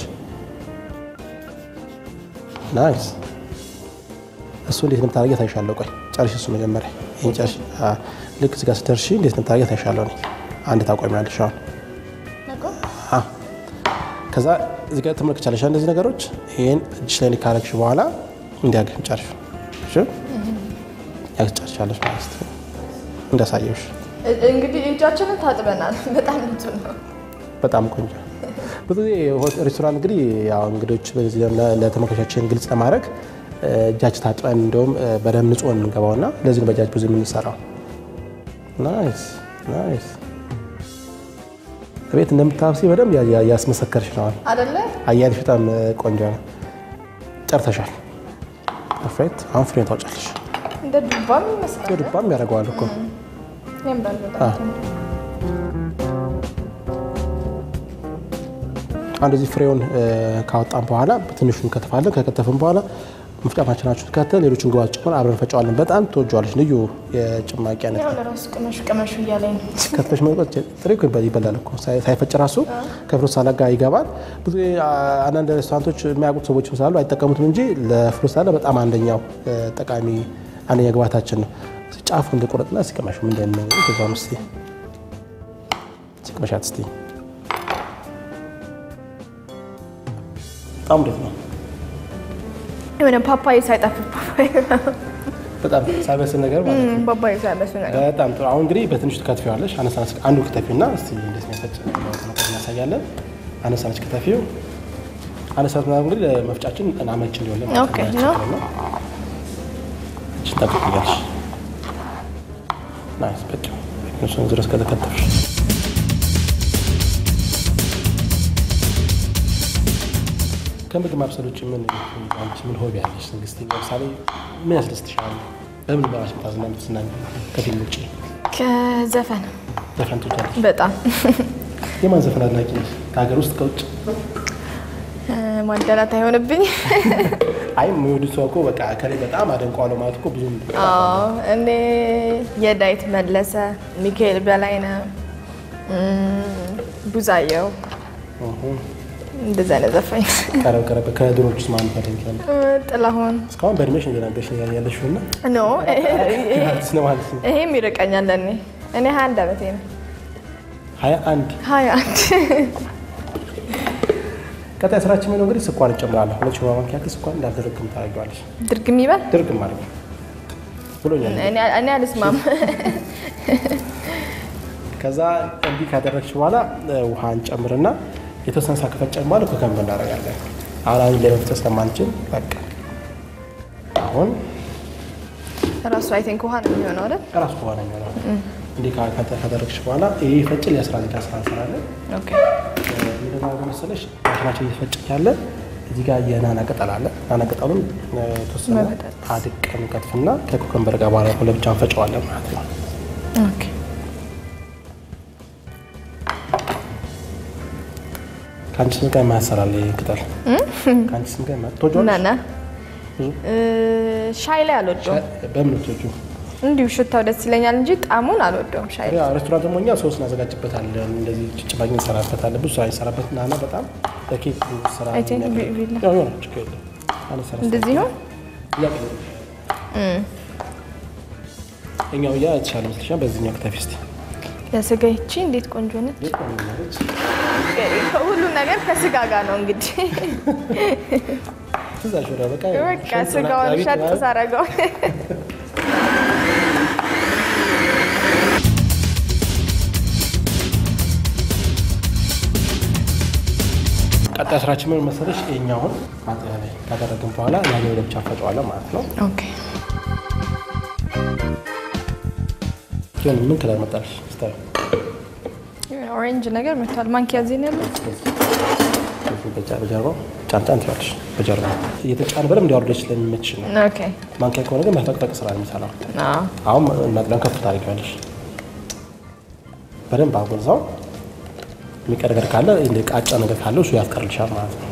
ናይስ። እሱ እንዴት እንደምታደርጊ ታይሻለሁ። ቆይ ጨርሽ፣ እሱ መጀመሪያ ይሄን ጨርሽ። አ፣ ልክ እዚህ ጋር ስትደርሺ እንዴት እንደምታደርጊ ታይሻለሁ። እኔ አንድ ታቆሚያለሽ አሁን አ፣ ከዛ እዚህ ጋር ትመለከቻለሽ እንደዚህ ነገሮች። ይሄን እጅሽ ላይ ካረግሽ በኋላ እንዲያገኝ ጨርሽ። እሺ ያስጨርሻለሽ ማለት ነው እንዳሳየውሽ እ- እንግዲህ እጃችንን ታጥበናል። በጣም ንጹህ ነው። በጣም ቆንጆ። ብዙ ጊዜ ሆቴል ሬስቶራንት እንግዲህ ያው እንግዶች በዚህ ለ- ለተመልካቾቻችን ግልጽ ለማድረግ እ፣ እጃችን ታጥበን እንደውም እ፣ በደንብ ንጹህ እንገባው እና ለዚህ ነው በእጃችን ብዙ የምንሰራው። ናይስ ናይስ። ቤት እንደምታብሲ በደንብ ያ- ያ- ያስመሰከርሽ ነው። አደለ? አያልሽ በጣም እ፣ ቆንጆ ነው። ጨርተሻል። ፐርፌክት። አሁን ፍሬን ታውጫለሽ። እንደ ዱባም ይመስላል። ድባም ያደርገዋል እኮ ያምራል በጣም። አንድ እዚህ ፍሬውን እ፣ ካወጣን በኋላ ትንሹን እንከትፋለን። ከከተፍን በኋላ መፍጫ ማሽናችን ከተን ሌሎችን ግባት ጭሆን አብረን ፈጫዋለን። በጣም ትወጇዋለች። ልዩ የጭማቂ አይነት ያው ለራሱ ቅመሹ ቅመሹ እያለኝ ነው። ከትፈሽ መውጣት ጥሬ እኮ ይበላል እኮ ሳይ- ሳይፈጭ ራሱ ከፍሩት ሳላድ ጋር ይገባል። ብዙ ጊዜ አ- አንዳንድ ሬስቶራንቶች የሚያውቁት ሰዎችም ስላሉ አይጠቀሙትም እንጂ ለፍሩት ሳላድ በጣም አንደኛው እ፣ ጠቃሚ አንደኛ ግባታችን ነው። ጫፉ እንደቆረጥና ሲቀመሹ ምንድን ነው ከዛም ስ ሲቀመሻት ስ በጣም ደስ ነው። የሆነ ፓፓዬ ሳይጠፍ ፓፓዬ በጣም ሳይበስል ነገር ማለት ነው። ፓፓዬ ሳይበሱ ነገር በጣም ጥሩ። አሁን እንግዲህ በትንሹ ትከትፊዋለሽ። አነስ አነስ አንዱ ክትፊና እስቲ እንዴት የሚያፈጭ እናሳያለን። አነስ አነስ ክትፊው አነስ አነስ ማለት እንግዲህ ለመፍጫችን አመች እንዲሆን ማለት ኦኬ ነው። እችን ጠብቅያለሽ። ናይስ በቃ እሱን ድረስ ከተከተፍሽ ከምግብ ማብሰል ውጭ ምን አንቺ ምን ሆቢ ያለሽ? ንግስት ለምሳሌ ምን ያስደስትሻል? በምን በራሽ ምታዝና ምትዝናኝ ከፊልም ውጭ ከዘፈን ዘፈን ትወጃለሽ? በጣም የማን ዘፈን አድናቂ ነሽ? ከሀገር ውስጥ ከውጭ? እ፣ ማደላት አይሆንብኝ። አይ የሚወዱ ሰው እኮ በቃ ከኔ በጣም አደንቀዋለሁ ማለት እኮ ብዙም አዎ እኔ የዳዊት መለሰ፣ ሚካኤል በላይነህ፣ እም፣ ቡዛየው እንደዚህ አይነት ዘፋኝ ቀረብ ቀረብ ከድሮች ውስጥ ማን ታደንቂያለሽ? እ፣ ጥላሁን እስካሁን በእድሜሽ እየነገርሽ ያለሽው እና ኖ አዲስ ነው ማለት ነው። ይሄም ይርቀኛል ለእኔ እኔ ሀያ አንድ ዓመቴ ነው። ሀያ አንድ ሀያ አንድ ቀጣይ ስራችን ነው እንግዲህ ስኳር እንጨምራለን። ሁለት ሾርባ ማንኪያ ያክል ስኳር እንዳልደረግም ታደርጊዋለሽ። ድርግም ይበል ድርግም ማለት ነው ብሎኛል። እኔ እኔ አልስማም። ከዛ እንዲህ ካደረግሽ በኋላ እ፣ ውሃ እንጨምርና የተወሰነ ሰዓት ከፈጨን በኋላ ኩከምበር እናደርጋለን። አሁን አሁን ላይ መፍጨት ስለማንችል በቃ አሁን ራሱ አይ ቲንክ ውሃ ነው የሚሆነው አይደል? ራሱ ከሆነ የሚሆነው እንዲህ ካ- ከተ- ካደረግሽ በኋላ ይህ ፈጭል የአስራ ዜጋ ስራ እንሰራለን። ኦኬ ምንድነው መሰለሽ ማሽናችን እየፈጨ ያለ እዚህ ጋር የናና ቅጠል አለ። ናና ቅጠሉን እ፣ የተወሰነ መበጠጥ። አድቀን ከትፍና ከኩከምበር ጋር በኋላ ለብቻ እንፈጨዋለን ማለት ነው። ኦኬ ከአንቺ ስም ጋር የማያሰራል ይህ ቅጠል ከአንቺ ስም ጋር የማ- ትወጂዋለሽ? ናና ብዙ? እ፣ ሻይ ላይ አልወደውም። በምን ትወጂው? እንዲሁ ሽታው ደስ ይለኛል እንጂ ጣዕሙን አልወደውም። ሻይ ላይ ያው ሬስቶራንት ደግሞ እኛ ሶስ እናዘጋጅበታለን፣ እንደዚህ ጭማቂ እንሰራበታለን፣ ብዙ ስራ እንሰራበት ናና በጣም ለኬክ ስራ አይ ቲንክ የሚያገለግል- ቢ- ቢላ- ያው የሆነ ችግር የለም። አነስ አነስ እንደዚህ ይሁን። ያቀ- እኛው ያ የተሻለ መስልሻል። በዚህኛው ክተፊ እስኪ ለስጋ ይቺ እንዴት ቆንጆ ነች። ማለች ሁሉ ነገር ከስጋ ጋር ነው እንግዲህ ትዛሽ ወደ በቃ በቃ ሽንጥ ስጋውን ምናምን ሸጥ ማለት ሳረገው ቀጣይ ስራችን ምን መሰለሽ? ይኸኛውን ማጥያ ላይ ካደረግን በኋላ ያኛው ለብቻ ፈጨዋለን ማለት ነው። ኦኬ ሲሆን ምን ከለር መጣልሽ? ስታዩ ኦሬንጅ ነገር መጥቷል። ማንኪያ እዚህ ነው ያለው። በጀርባው ጫን ጫን ትላለሽ። በጀርባ እየተጫነ በደንብ እንዲያወርደች ስለሚመችሽ ነው። ኦኬ ማንኪያ ከሆነ ግን መፈቅፈቅ ስራ ነው የሚሰራው። አዎ አሁን መጥለን ከፍ ታደርጊዋለሽ። በደንብ አጎዛው። የሚቀር ነገር ካለ እንደ ቃጫ ነገር ካለው እሱ ያስቀርልሻል ማለት ነው።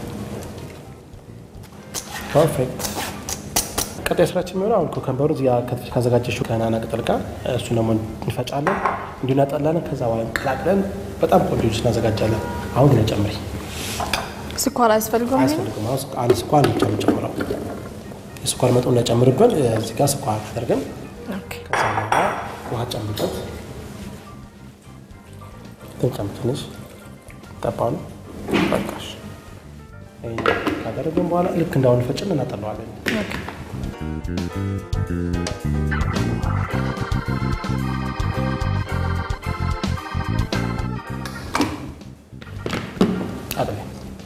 ፐርፌክት። ቀጣይ ስራችን የሚሆነው አሁን ኮከምበሩ እዚህ ከትፈሽ ካዘጋጀሽው ከናና ቅጠል ጋር እሱን ደግሞ እንፈጫለን፣ እንዲሁ እናጠላለን። ከዛ በኋላ እንቀላቅለን በጣም ቆንጆ ጁስ እናዘጋጃለን። አሁን ግን ጨምሪ ስኳር አያስፈልገውም። ይሄ? አያስፈልግም። አሁን አንድ ስኳር ብቻ ነው የምንጨምረው። የስኳር መጠን እንዳይጨምርብን እዚህ ጋር ስኳር አድርገን ኦኬ ከዛ በኋላ ውሃ ጨምርበት። ትንጨምር ትንሽ ጠባ ነው በቃሽ። ይሄን ካደረግን በኋላ ልክ እንዳሁን ፈጭን እናጠለዋለን። ኦኬ አጥቤ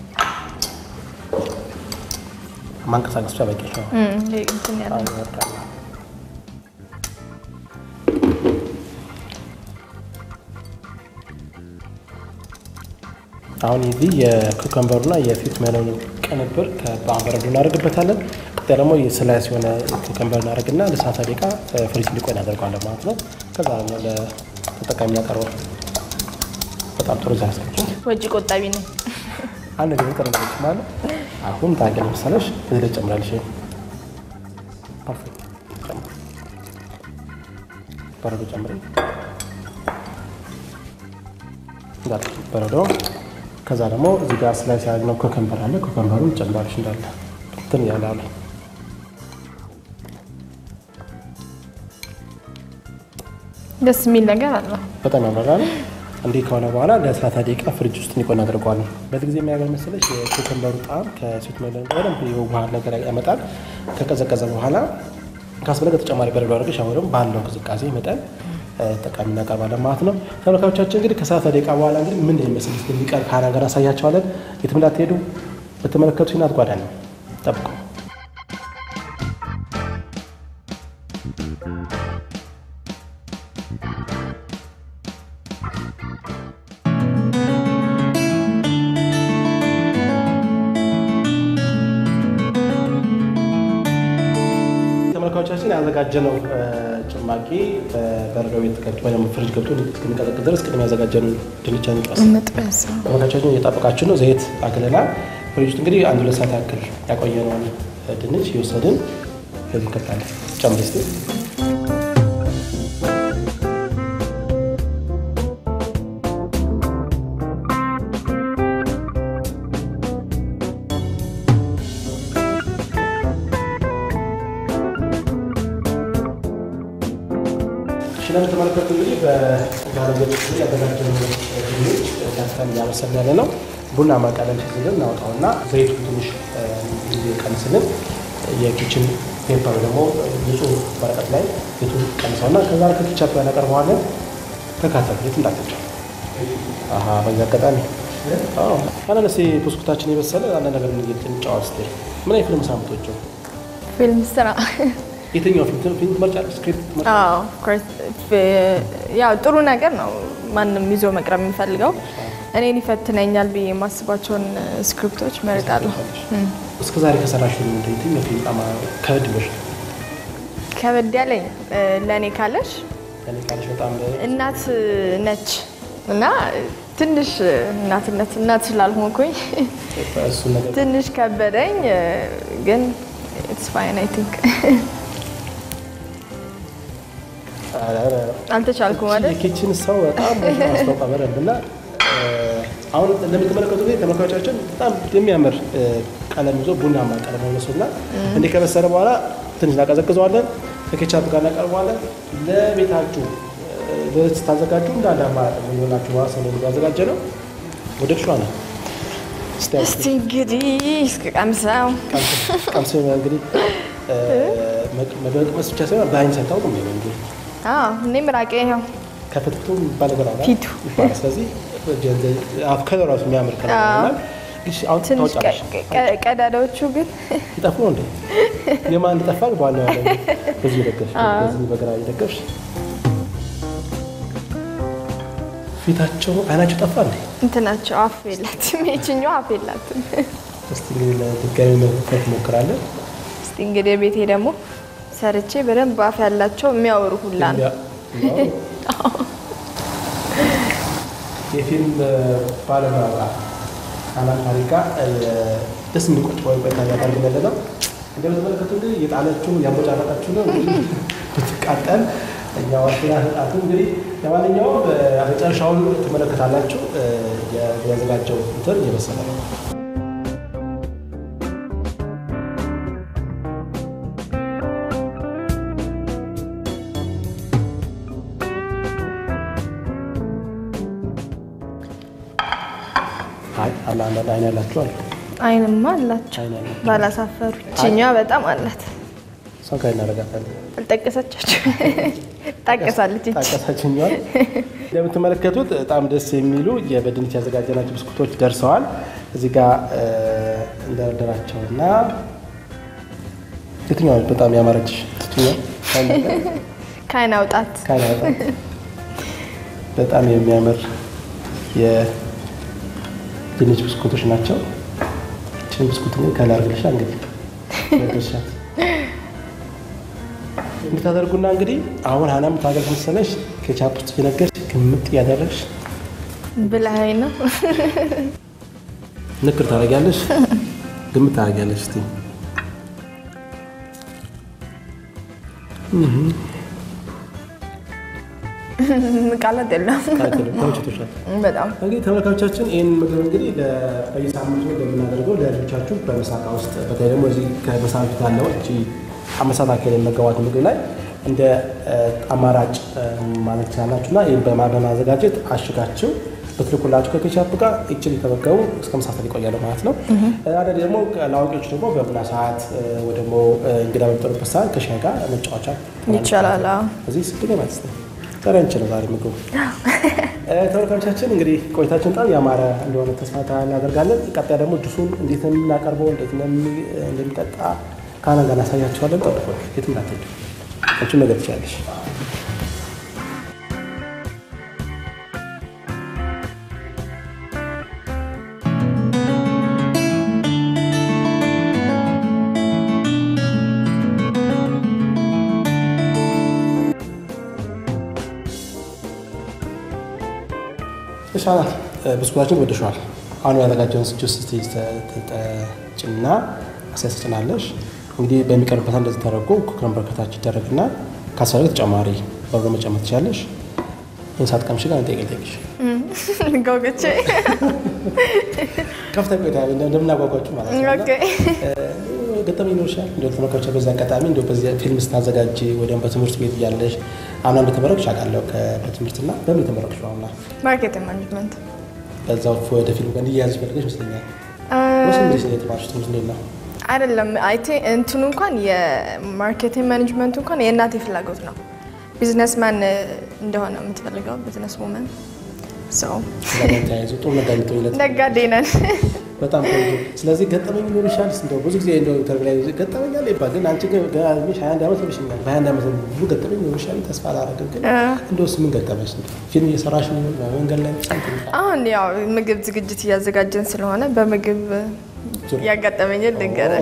ማንቀሳቀስ ብቻ በቂ ነው። እም፣ ይሄ እንትን ያለ አሁን ይወርዳል። አሁን የዚህ የኩከምበሩና የፊት ሜሎን ቅንብር በበረዶ እናደርግበታለን። ቀጣይ ደግሞ የስላይስ የሆነ ኩከምበር እናደርግና ለሰላሳ ደቂቃ ፍሪጅ እንዲቆይ እናደርገዋለን ማለት ነው። ከዛ ደግሞ ለተጠቃሚ እናቀርበው። በጣም ጥሩ ዛያሳቸው ወጪ ቆጣቢ ነው። አንድ ነገር ጥሩ ነገሮች ማለት አሁን ታገ ለምሳሌሽ እዚህ ላይ ጨምራለሽ። ፐርፌክት ጨምር፣ በረዶ ጨምሪ፣ እንዳለ በረዶ። ከዛ ደግሞ እዚህ ጋር ስላይስ ያደረግነው ኮከምበር አለ። ኮከምበሩን ጨምራለሽ እንዳለ እንትን እያለ አለ። ደስ የሚል ነገር አለው። በጣም ያምራል። እንዲህ ከሆነ በኋላ ለሰላሳ ደቂቃ ፍሪጅ ውስጥ እንዲቆይ እናደርገዋለን። በዚህ ጊዜ የሚያገር መሰለሽ የኮከምበሩ ጣዕም ከስዊት ሜሎን ጋር በደንብ የውሃ ነገር ያመጣል። ከቀዘቀዘ በኋላ ካስፈለገ ተጨማሪ በረዶ አድርገሽ አሁን ደግሞ ባለው ቅዝቃዜ መጠን ጠቃሚ እናቀርባለን ማለት ነው። ተመልካቾቻችን እንግዲህ ከሰላሳ ደቂቃ በኋላ እንግዲህ ምን ይመስል የሚቀር ካና ነገር አሳያቸዋለን። የትም እንዳትሄዱ በተመለከቱ ናት ጓዳ ነው ጠብቁ። ተመልካቾቻችን ያዘጋጀነው ጭማቂ በበረዶ ቤት ገብቶ ወይም ፍሪጅ ገብቶ እስከሚቀዘቅዝ ድረስ ቅድም ያዘጋጀነው ድንቻ ንጫስ መጥበስ ተመልካቾቻችን እየጠበቃችሁ ነው። ዘይት አግለናል። ፍሪጅ ውስጥ እንግዲህ አንድ ሁለት ሰዓት ያክል ያቆየነውን ድንች እየወሰድን በዚህ እንከታለን። ጨምሪ እስኪ እንደምትመለከቱ እንግዲህ በጋለቤት ያዘጋጀነው ድንች ከፍተን እያበሰልን ያለ ነው። ቡናማ ቀለም ሲዝልን እናወጣውና ዘይቱ ትንሽ ጊዜ ቀንስልን የኪችን ፔፐር ደግሞ ንጹህ ወረቀት ላይ ቤቱ ቀንሰውና ከዛ ከኪቻፕ ላይ እናቀርበዋለን። ተካተል የት እንዳትጫ በዚህ አጋጣሚ አናነሴ ብስኩታችን የበሰለ አንዳንድ ነገር እንጫወት ስ ምን አይነት ፊልም ሳምንቶቹ ፊልም ስራ የትኛው ፊልም ፊልም ትመርጫለሽ? ስክሪፕት ትመርጫለሽ? አዎ of course። ያው ጥሩ ነገር ነው ማንም ይዞ መቅረብ የሚፈልገው እኔን ይፈትነኛል ብዬ የማስባቸውን ስክሪፕቶች መርጣለሁ። እስከ ዛሬ ከሰራሽ ፊልም እንደ የትኛው ፊልም በጣም ከበድ ብሎሽ ነው? ከበድ ያለኝ ለእኔ ካለሽ እኔ ካለሽ በጣም እናት ነች እና ትንሽ እናትነት እናት ስላልሆንኩኝ እሱ ነገር ትንሽ ከበደኝ፣ ግን ኢትስ ፋይን አይ ቲንክ አልተቻልኩም አይደል? የኪችን ሰው በጣም ማስታወቃ በደንብ እና አሁን እንደምትመለከቱ ጊዜ ተመልካቾቻችን በጣም የሚያምር ቀለም ይዞ ቡናማ ቀለም መስሉና እንዲህ ከበሰለ በኋላ ትንሽ እናቀዘቅዘዋለን። ከኬቻፕ ጋር እናቀርበዋለን። ለቤታችሁ ስታዘጋጁ እንዳለ አማራጭ የሚሆናችሁ ማለት ነው ያዘጋጀ ነው። ወደ ሸዋ ነው እስቲ እንግዲህ እስከ ቀምሰው ቀምስ እንግዲህ መቅመስ ብቻ ሳይሆን በአይን ሳይታወቅ ነው እንግዲህ እኔ ምራቄ ይኸው ከፍትፍቱ የሚባል ነገር አለ ፊቱ ይባላል። ስለዚህ ከለር ራሱ የሚያምር ከለር ይሆናል። እሺ አሁን ትንሽ ታወጫለሽ። ቀዳዳዎቹ ግን ይጠፉ ነው እንዴ? የማን ይጠፋል? በኋላ ያለ በዚህ ደገፍሽ፣ በዚህ በግራ ይደገፍሽ። ፊታቸው አይናቸው ጠፋ እንዴ? እንትናቸው አፍ የላትም። የችኛው አፍ የላትም። እስቲ እንግዲህ ለድጋሚ መሞከር ትሞክራለን። እስቲ እንግዲህ ቤቴ ደግሞ ሰርቼ በደንብ አፍ ያላቸው የሚያወሩ ሁላ ነው። የፊልም ባለሙያ አናን ታሪካ ደስ እንዲቆጭ ወይ ቆይታ ያደርግ ያለ ነው። እንደምትመለከቱ እንግዲህ የጣለችው ያሞጫረቃችሁ ነው እንግዲህ ብትቃጠል እኛ ዋሽና ሰጣቱ እንግዲህ ለማንኛውም መጨረሻውን ትመለከታላችሁ። ያዘጋጀው እንትን እየበሰለ ነው። አይ አላ አንዳንድ አይን ያላችሁ አሉ። አይንማ አላቸው አይን ያላችሁ ባላሳፈሩ። ይችኛዋ በጣም አላት። እሷን ከላይ እናደርጋታለን። አልጠቀሰቻቸው ታቀሳለች። ይቺ ጣቀሳችኛል እንደምትመለከቱት በጣም ደስ የሚሉ በድንች ያዘጋጀናቸው ብስኩቶች ደርሰዋል። እዚህ ጋር እንደረደራቸውና የትኛው በጣም ያማረች ትችኛው ከአይን አውጣት በጣም የሚያምር የድንች ብስኩቶች ናቸው። ይህችን ብስኩት እንግዲህ ከላይ አድርግልሻ እንግዲህ ደርሻት እንድታደርጉና እንግዲህ አሁን ሀናም ታገል መሰለሽ ኬቻፕ ውስጥ እየነገርሽ ግምጥ እያደረግሽ ብለኸኝ ነው። ንክር ታደርጊያለሽ፣ ግምት ታደርጊያለሽ። እስቲ ቃላት የለም ተመችቶሻል? በጣም እንግዲህ ተመልካቾቻችን ይህን ምግብ እንግዲህ በየሳምንቱ እንደምናደርገው ለልጆቻችሁ በምሳቃ ውስጥ በተለይ ደግሞ እዚህ ከምሳ በፊት ያለው እቺ አመሳት አካል የመገባት ምግብ ላይ እንደ አማራጭ ማለት ትችላላችሁ እና ይህን በማዘጋጀት አሽጋችሁ በትልኩላችሁ ከኬቻፕ ጋር ይችን የተመገቡ እስከ ምሳ ሰዓት ይቆያሉ ማለት ነው። አደ ደግሞ ለአዋቂዎች ደግሞ በቡና ሰዓት ወይ ደግሞ እንግዳ በሚጠሩበት ሰዓት ከሻይ ጋር መጫወቻ ይቻላል። አዎ። እዚህ ስድገ ማለት ነው። ዛሬ አንችል ዛሬ ምግቡ ተመልካቾቻችን እንግዲህ ቆይታችን በጣም ያማረ እንደሆነ ተስፋ እናደርጋለን። ቀጣይ ደግሞ ጁሱን እንዴት ነው የምናቀርበው እንዴት ነው እንደሚጠጣ ከአና ጋር እናሳያቸዋለን። ጠብቆ የትም እንዳትሄዱ አንቺም ነገር ትችላለሽ። ይሻላል ብስኩታችን ወደሸዋል። አሁን ያዘጋጀውን ጁስ ትጠጭና አሳይ ትጭናለሽ። እንግዲህ በሚቀርብበት እንደዚህ ተደርጎ ኩክረምበር ከታች ይደረግና ካስፈለገ ተጨማሪ በርዶ መጨመር ትችላለሽ። ይህን ሳትቀምሺ ጋር ጠይቅ ጠይቅሽ ጎግቼ ከፍታ ቆይታ እንደምናጓጓችሁ ማለት ነው። ኦኬ። ገጠመኝ ይኖርሻል? እንደ ተመልካቾች በዚህ አጋጣሚ እንደ በዚህ ፊልም ስታዘጋጅ ወይም በትምህርት ቤት እያለሽ አምና እንደተመረቅሽ አውቃለሁ። በትምህርትና በምን የተመረቅሽ አሁና ማርኬቲንግ ማኔጅመንት በዛው ወደ ፊልም ጋር እንዲያያዝ ፈልገሽ ይመስለኛል። ወይስ እንዴት ነው የተማርሽ? ትምህርት እንዴት ነው? አይደለም አይቲ እንትኑ እንኳን የማርኬቲንግ ማኔጅመንቱ እንኳን የእናቴ ፍላጎት ነው። ቢዝነስማን እንደሆነ የምትፈልገው ቢዝነስ ውመን ሰው ጋር ተያይዞ ጥሩ ነጋዴ ትሆኝለት ነጋዴ ነን። በጣም ቆንጆ። ስለዚህ ገጠመኝ ይኖርሻል? እንደው ብዙ ጊዜ እንደው ኢንተርቪው ላይ ገጠመኝ አለ ይባል፣ ግን አንቺ ግን ገና እድሜሽ ሀያ አንድ ዓመት ይመስለኛል። በሀያ አንድ ዓመት ብዙ ገጠመኝ ይኖርሻል ተስፋ አላደርግም። ግን እንደውስ ምን ገጠመሽ? ፊልም እየሰራሽ ነው? መንገድ ላይ ሳንቲም አሁን ያው ምግብ ዝግጅት እያዘጋጀን ስለሆነ በምግብ ያጋጠመኝን ልንገርህ።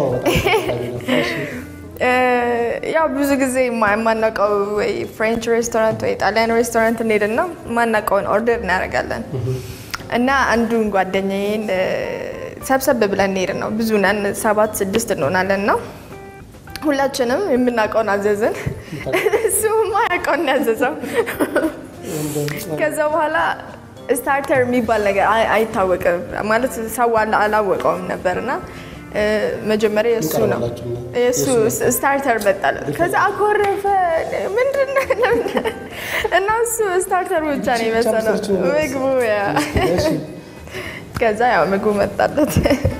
ያው ብዙ ጊዜ የማ- የማናውቀው ወይ ፍሬንች ሬስቶራንት ወይ ጣሊያን ሬስቶራንት እንሄድና የማናውቀውን ኦርደር እናደርጋለን እና አንዱን ጓደኛዬን እ፣ ሰብሰብ ብለን እንሄድ ነው። ብዙ ነን፣ ሰባት ስድስት እንሆናለን ነው ሁላችንም የምናውቀውን አዘዝን። እሱ የማያውቀውን ነው ያዘዘው። ከዛ በኋላ ስታርተር የሚባል ነገር አይ- አይታወቅም ማለት ሰው አላ- አላወቀውም ነበርና እ፣ መጀመሪያ የእሱ ነው የእሱ ስታርተር መጣለት። ከዛ አኮረፈ። ምንድን ነው ለምን? እና እሱ ስታርተር ብቻ ነው የመሰለው ምግቡ ያ ከዛ ያው ምግቡ መጣለት።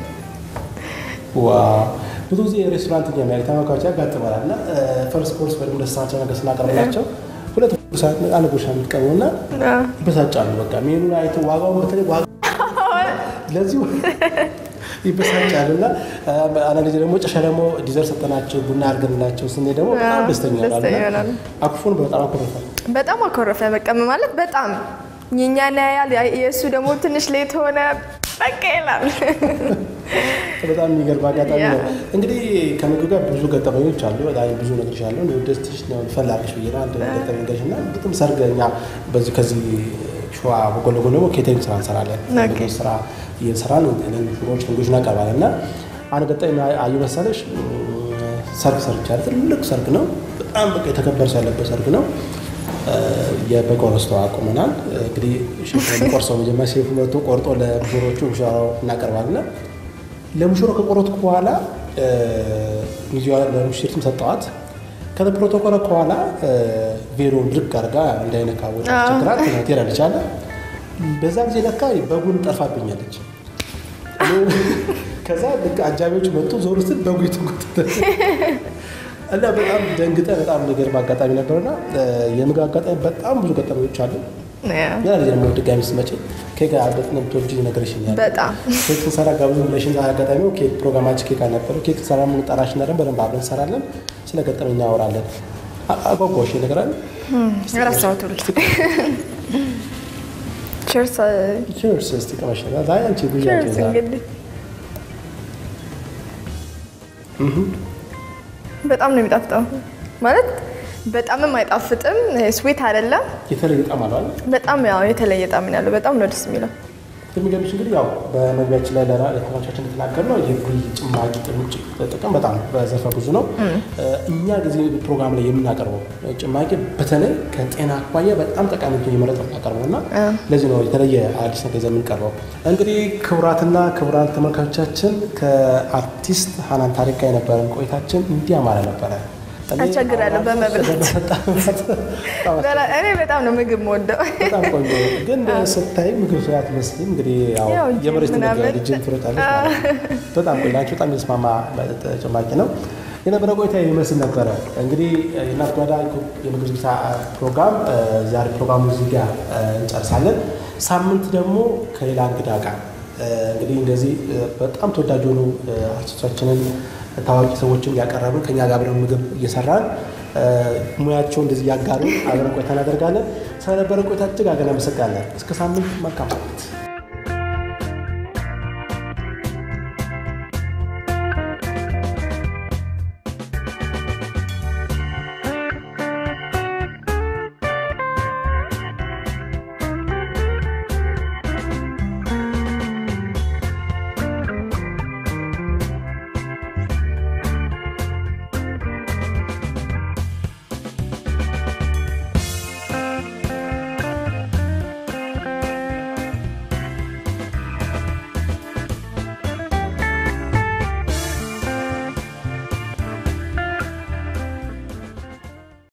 ዋው ብዙ ጊዜ ሬስቶራንት እኛ ላይ ተመልካቾች ያጋጥመናል እና ፈርስት ኮርስ ወይም ደሳቸው ነገር ስናቀርብላቸው ሁለት ሰዓት አንድ ጉርሻ የምትቀርቡ እና ይበሳጫሉ። በቃ ሜኑን አይተው ዋጋውን በተለይ ዋጋ ለዚሁ ይበሳጫሉ እና አንዳንድ ጊዜ ደግሞ ጨሻ ደግሞ ዲዘርት ሰጠናቸው ቡና አድርገንላቸው ስኔ ደግሞ በጣም ደስተኛ ደስተኛ ይሆናሉ። ይሆናሉ። አኩፉን በጣም አኮረፋል። በጣም አኮረፈ። በቃ ማለት በጣም የእኛን ያያል፣ የእሱ ደግሞ ትንሽ ሌት ሆነ በቃ ይላል። በጣም የሚገርም አጋጣሚ ያ። ነው። እንግዲህ ከምግብ ጋር ብዙ ገጠመኞች አሉ። በጣም ብዙ ነገሮች አሉ። ደስትሽ ነው ፈላጊሽ ብዬ ነው አንድ ገጠመኝ ገሽ እና በጣም ሰርግ እኛ በዚህ ከዚህ ሸዋ ጎን ለጎን ደግሞ ኬተሪንግ ስራ እንሰራለን። ኦኬ። ምግብ ስራ እየሰራን ሽሮች ምግቦች እናቀርባለን እና አንድ ገጠመኝ አዩ መሰለሽ ሰርግ ሰርቻለሁ። ትልቅ ሰርግ ነው። በጣም በቃ የተከበረ ሰው ያለበት ሰርግ ነው። የበግ ቆረስቶ አቁመናል። እንግዲህ ሼፍ ቆርሰው መጀመሪያ ሼፉ መጥቶ ቆርጦ ለሙሽሮቹ ሙሽራው እናቀርባለን። ለሙሽሮ ከቆረጥኩ በኋላ ሚዜዋ ለሙሽሪትም ሰጠዋት። ከዛ ፕሮቶኮል ከኋላ ቬሮን ድርግ አድርጋ እንዳይነካ ቦታ ቸግራት ትሄዳለች አለ። በዛ ጊዜ ለካ በጉን ጠርፋብኛለች። ከዛ ልክ አጃቢዎች መጡ። ዞር ስል በጉ የተጎተተ እና በጣም ደንግጠ በጣም የሚገርም አጋጣሚ ነበርና የምግብ አጋጣሚ በጣም ብዙ ገጠመኞች አሉ። ሌላ ጊዜ ደግሞ ድጋሚ ስትመጪ ኬክ በጣም ተወጂ ነገርሽኛል። በጣም ኬክ ስንሰራ ጋብዙ ብለሽን አጋጣሚ ኬክ ፕሮግራማችን ኬክ አልነበረው። ኬክ ስንሰራ ምን ጠራሽና ደግሞ በደንብ አብረን እንሰራለን። ስለ ገጠመኝ እናወራለን። አጓጓሽ ነገር አለ። ረሳሁት ሁሉ cheers ቺርስ እስቲ ቀመሽ ነገር ዛሬ አንቺ ብዙ cheers እንግዲህ በጣም ነው የሚጣፍጠው ማለት በጣምም አይጣፍጥም ስዊት አይደለም የተለየ ጣም አለው አይደል? በጣም ያው የተለየ ጣዕም ነው ያለው በጣም ነው ደስ የሚለው የሚገርምሽ እንግዲህ ያው በመግቢያችን ላይ ለራ- ለተመልካቾቻችን እንደተናገርነው የቡይ ጭማቂ ጥምጭ ጥቅም በጣም በዘርፈ ብዙ ነው። እኛ ጊዜ ፕሮግራም ላይ የምናቀርበው ጭማቂ በተለይ ከጤና አኳያ በጣም ጠቃሚ ነው የመረጥ የምናቀርበው እና ለዚህ ነው የተለየ አዲስ ነገር ይዘን የምንቀርበው። እንግዲህ ክቡራትና ክቡራን ተመልካቾቻችን ከአርቲስት ሀናን ታሪክ ጋር የነበረን ቆይታችን እንዲህ ያማረ ነበረ። እኔ አስቸግራለሁ በመብላት። በጣም እኔ በጣም ነው ምግብ የምወደው በጣም ቆንጆ ነው። ግን ስታይ ምግብ ሰው አትመስልም። እንግዲህ ያው ያው ጅም የመሬት ነገር ምናምን። ልጅን ትሮጣለች ማለት ነው። በጣም ቆንጆ በጣም የተስማማ ጭማቂ ነው። የነበረ ቆይታ የሚመስል ነበረ። እንግዲህ የእናት ጓዳ የምግብ ዝግጅት ፕሮግራም ዛሬ ፕሮግራሙ እዚህ ጋር እንጨርሳለን። ሳምንት ደግሞ ከሌላ እንግዳ ጋር እንግዲህ እንደዚህ በጣም ተወዳጅ የሆኑ አርቲስቶቻችንን ታዋቂ ሰዎችን እያቀረብን ከኛ ጋር አብረን ምግብ እየሰራን ሙያቸው እንደዚህ እያጋሩ አብረን ቆይታ እናደርጋለን። ስለነበረ ቆይታ እጅግ አገና መሰጋለን። እስከ ሳምንት መልካም ሳምንት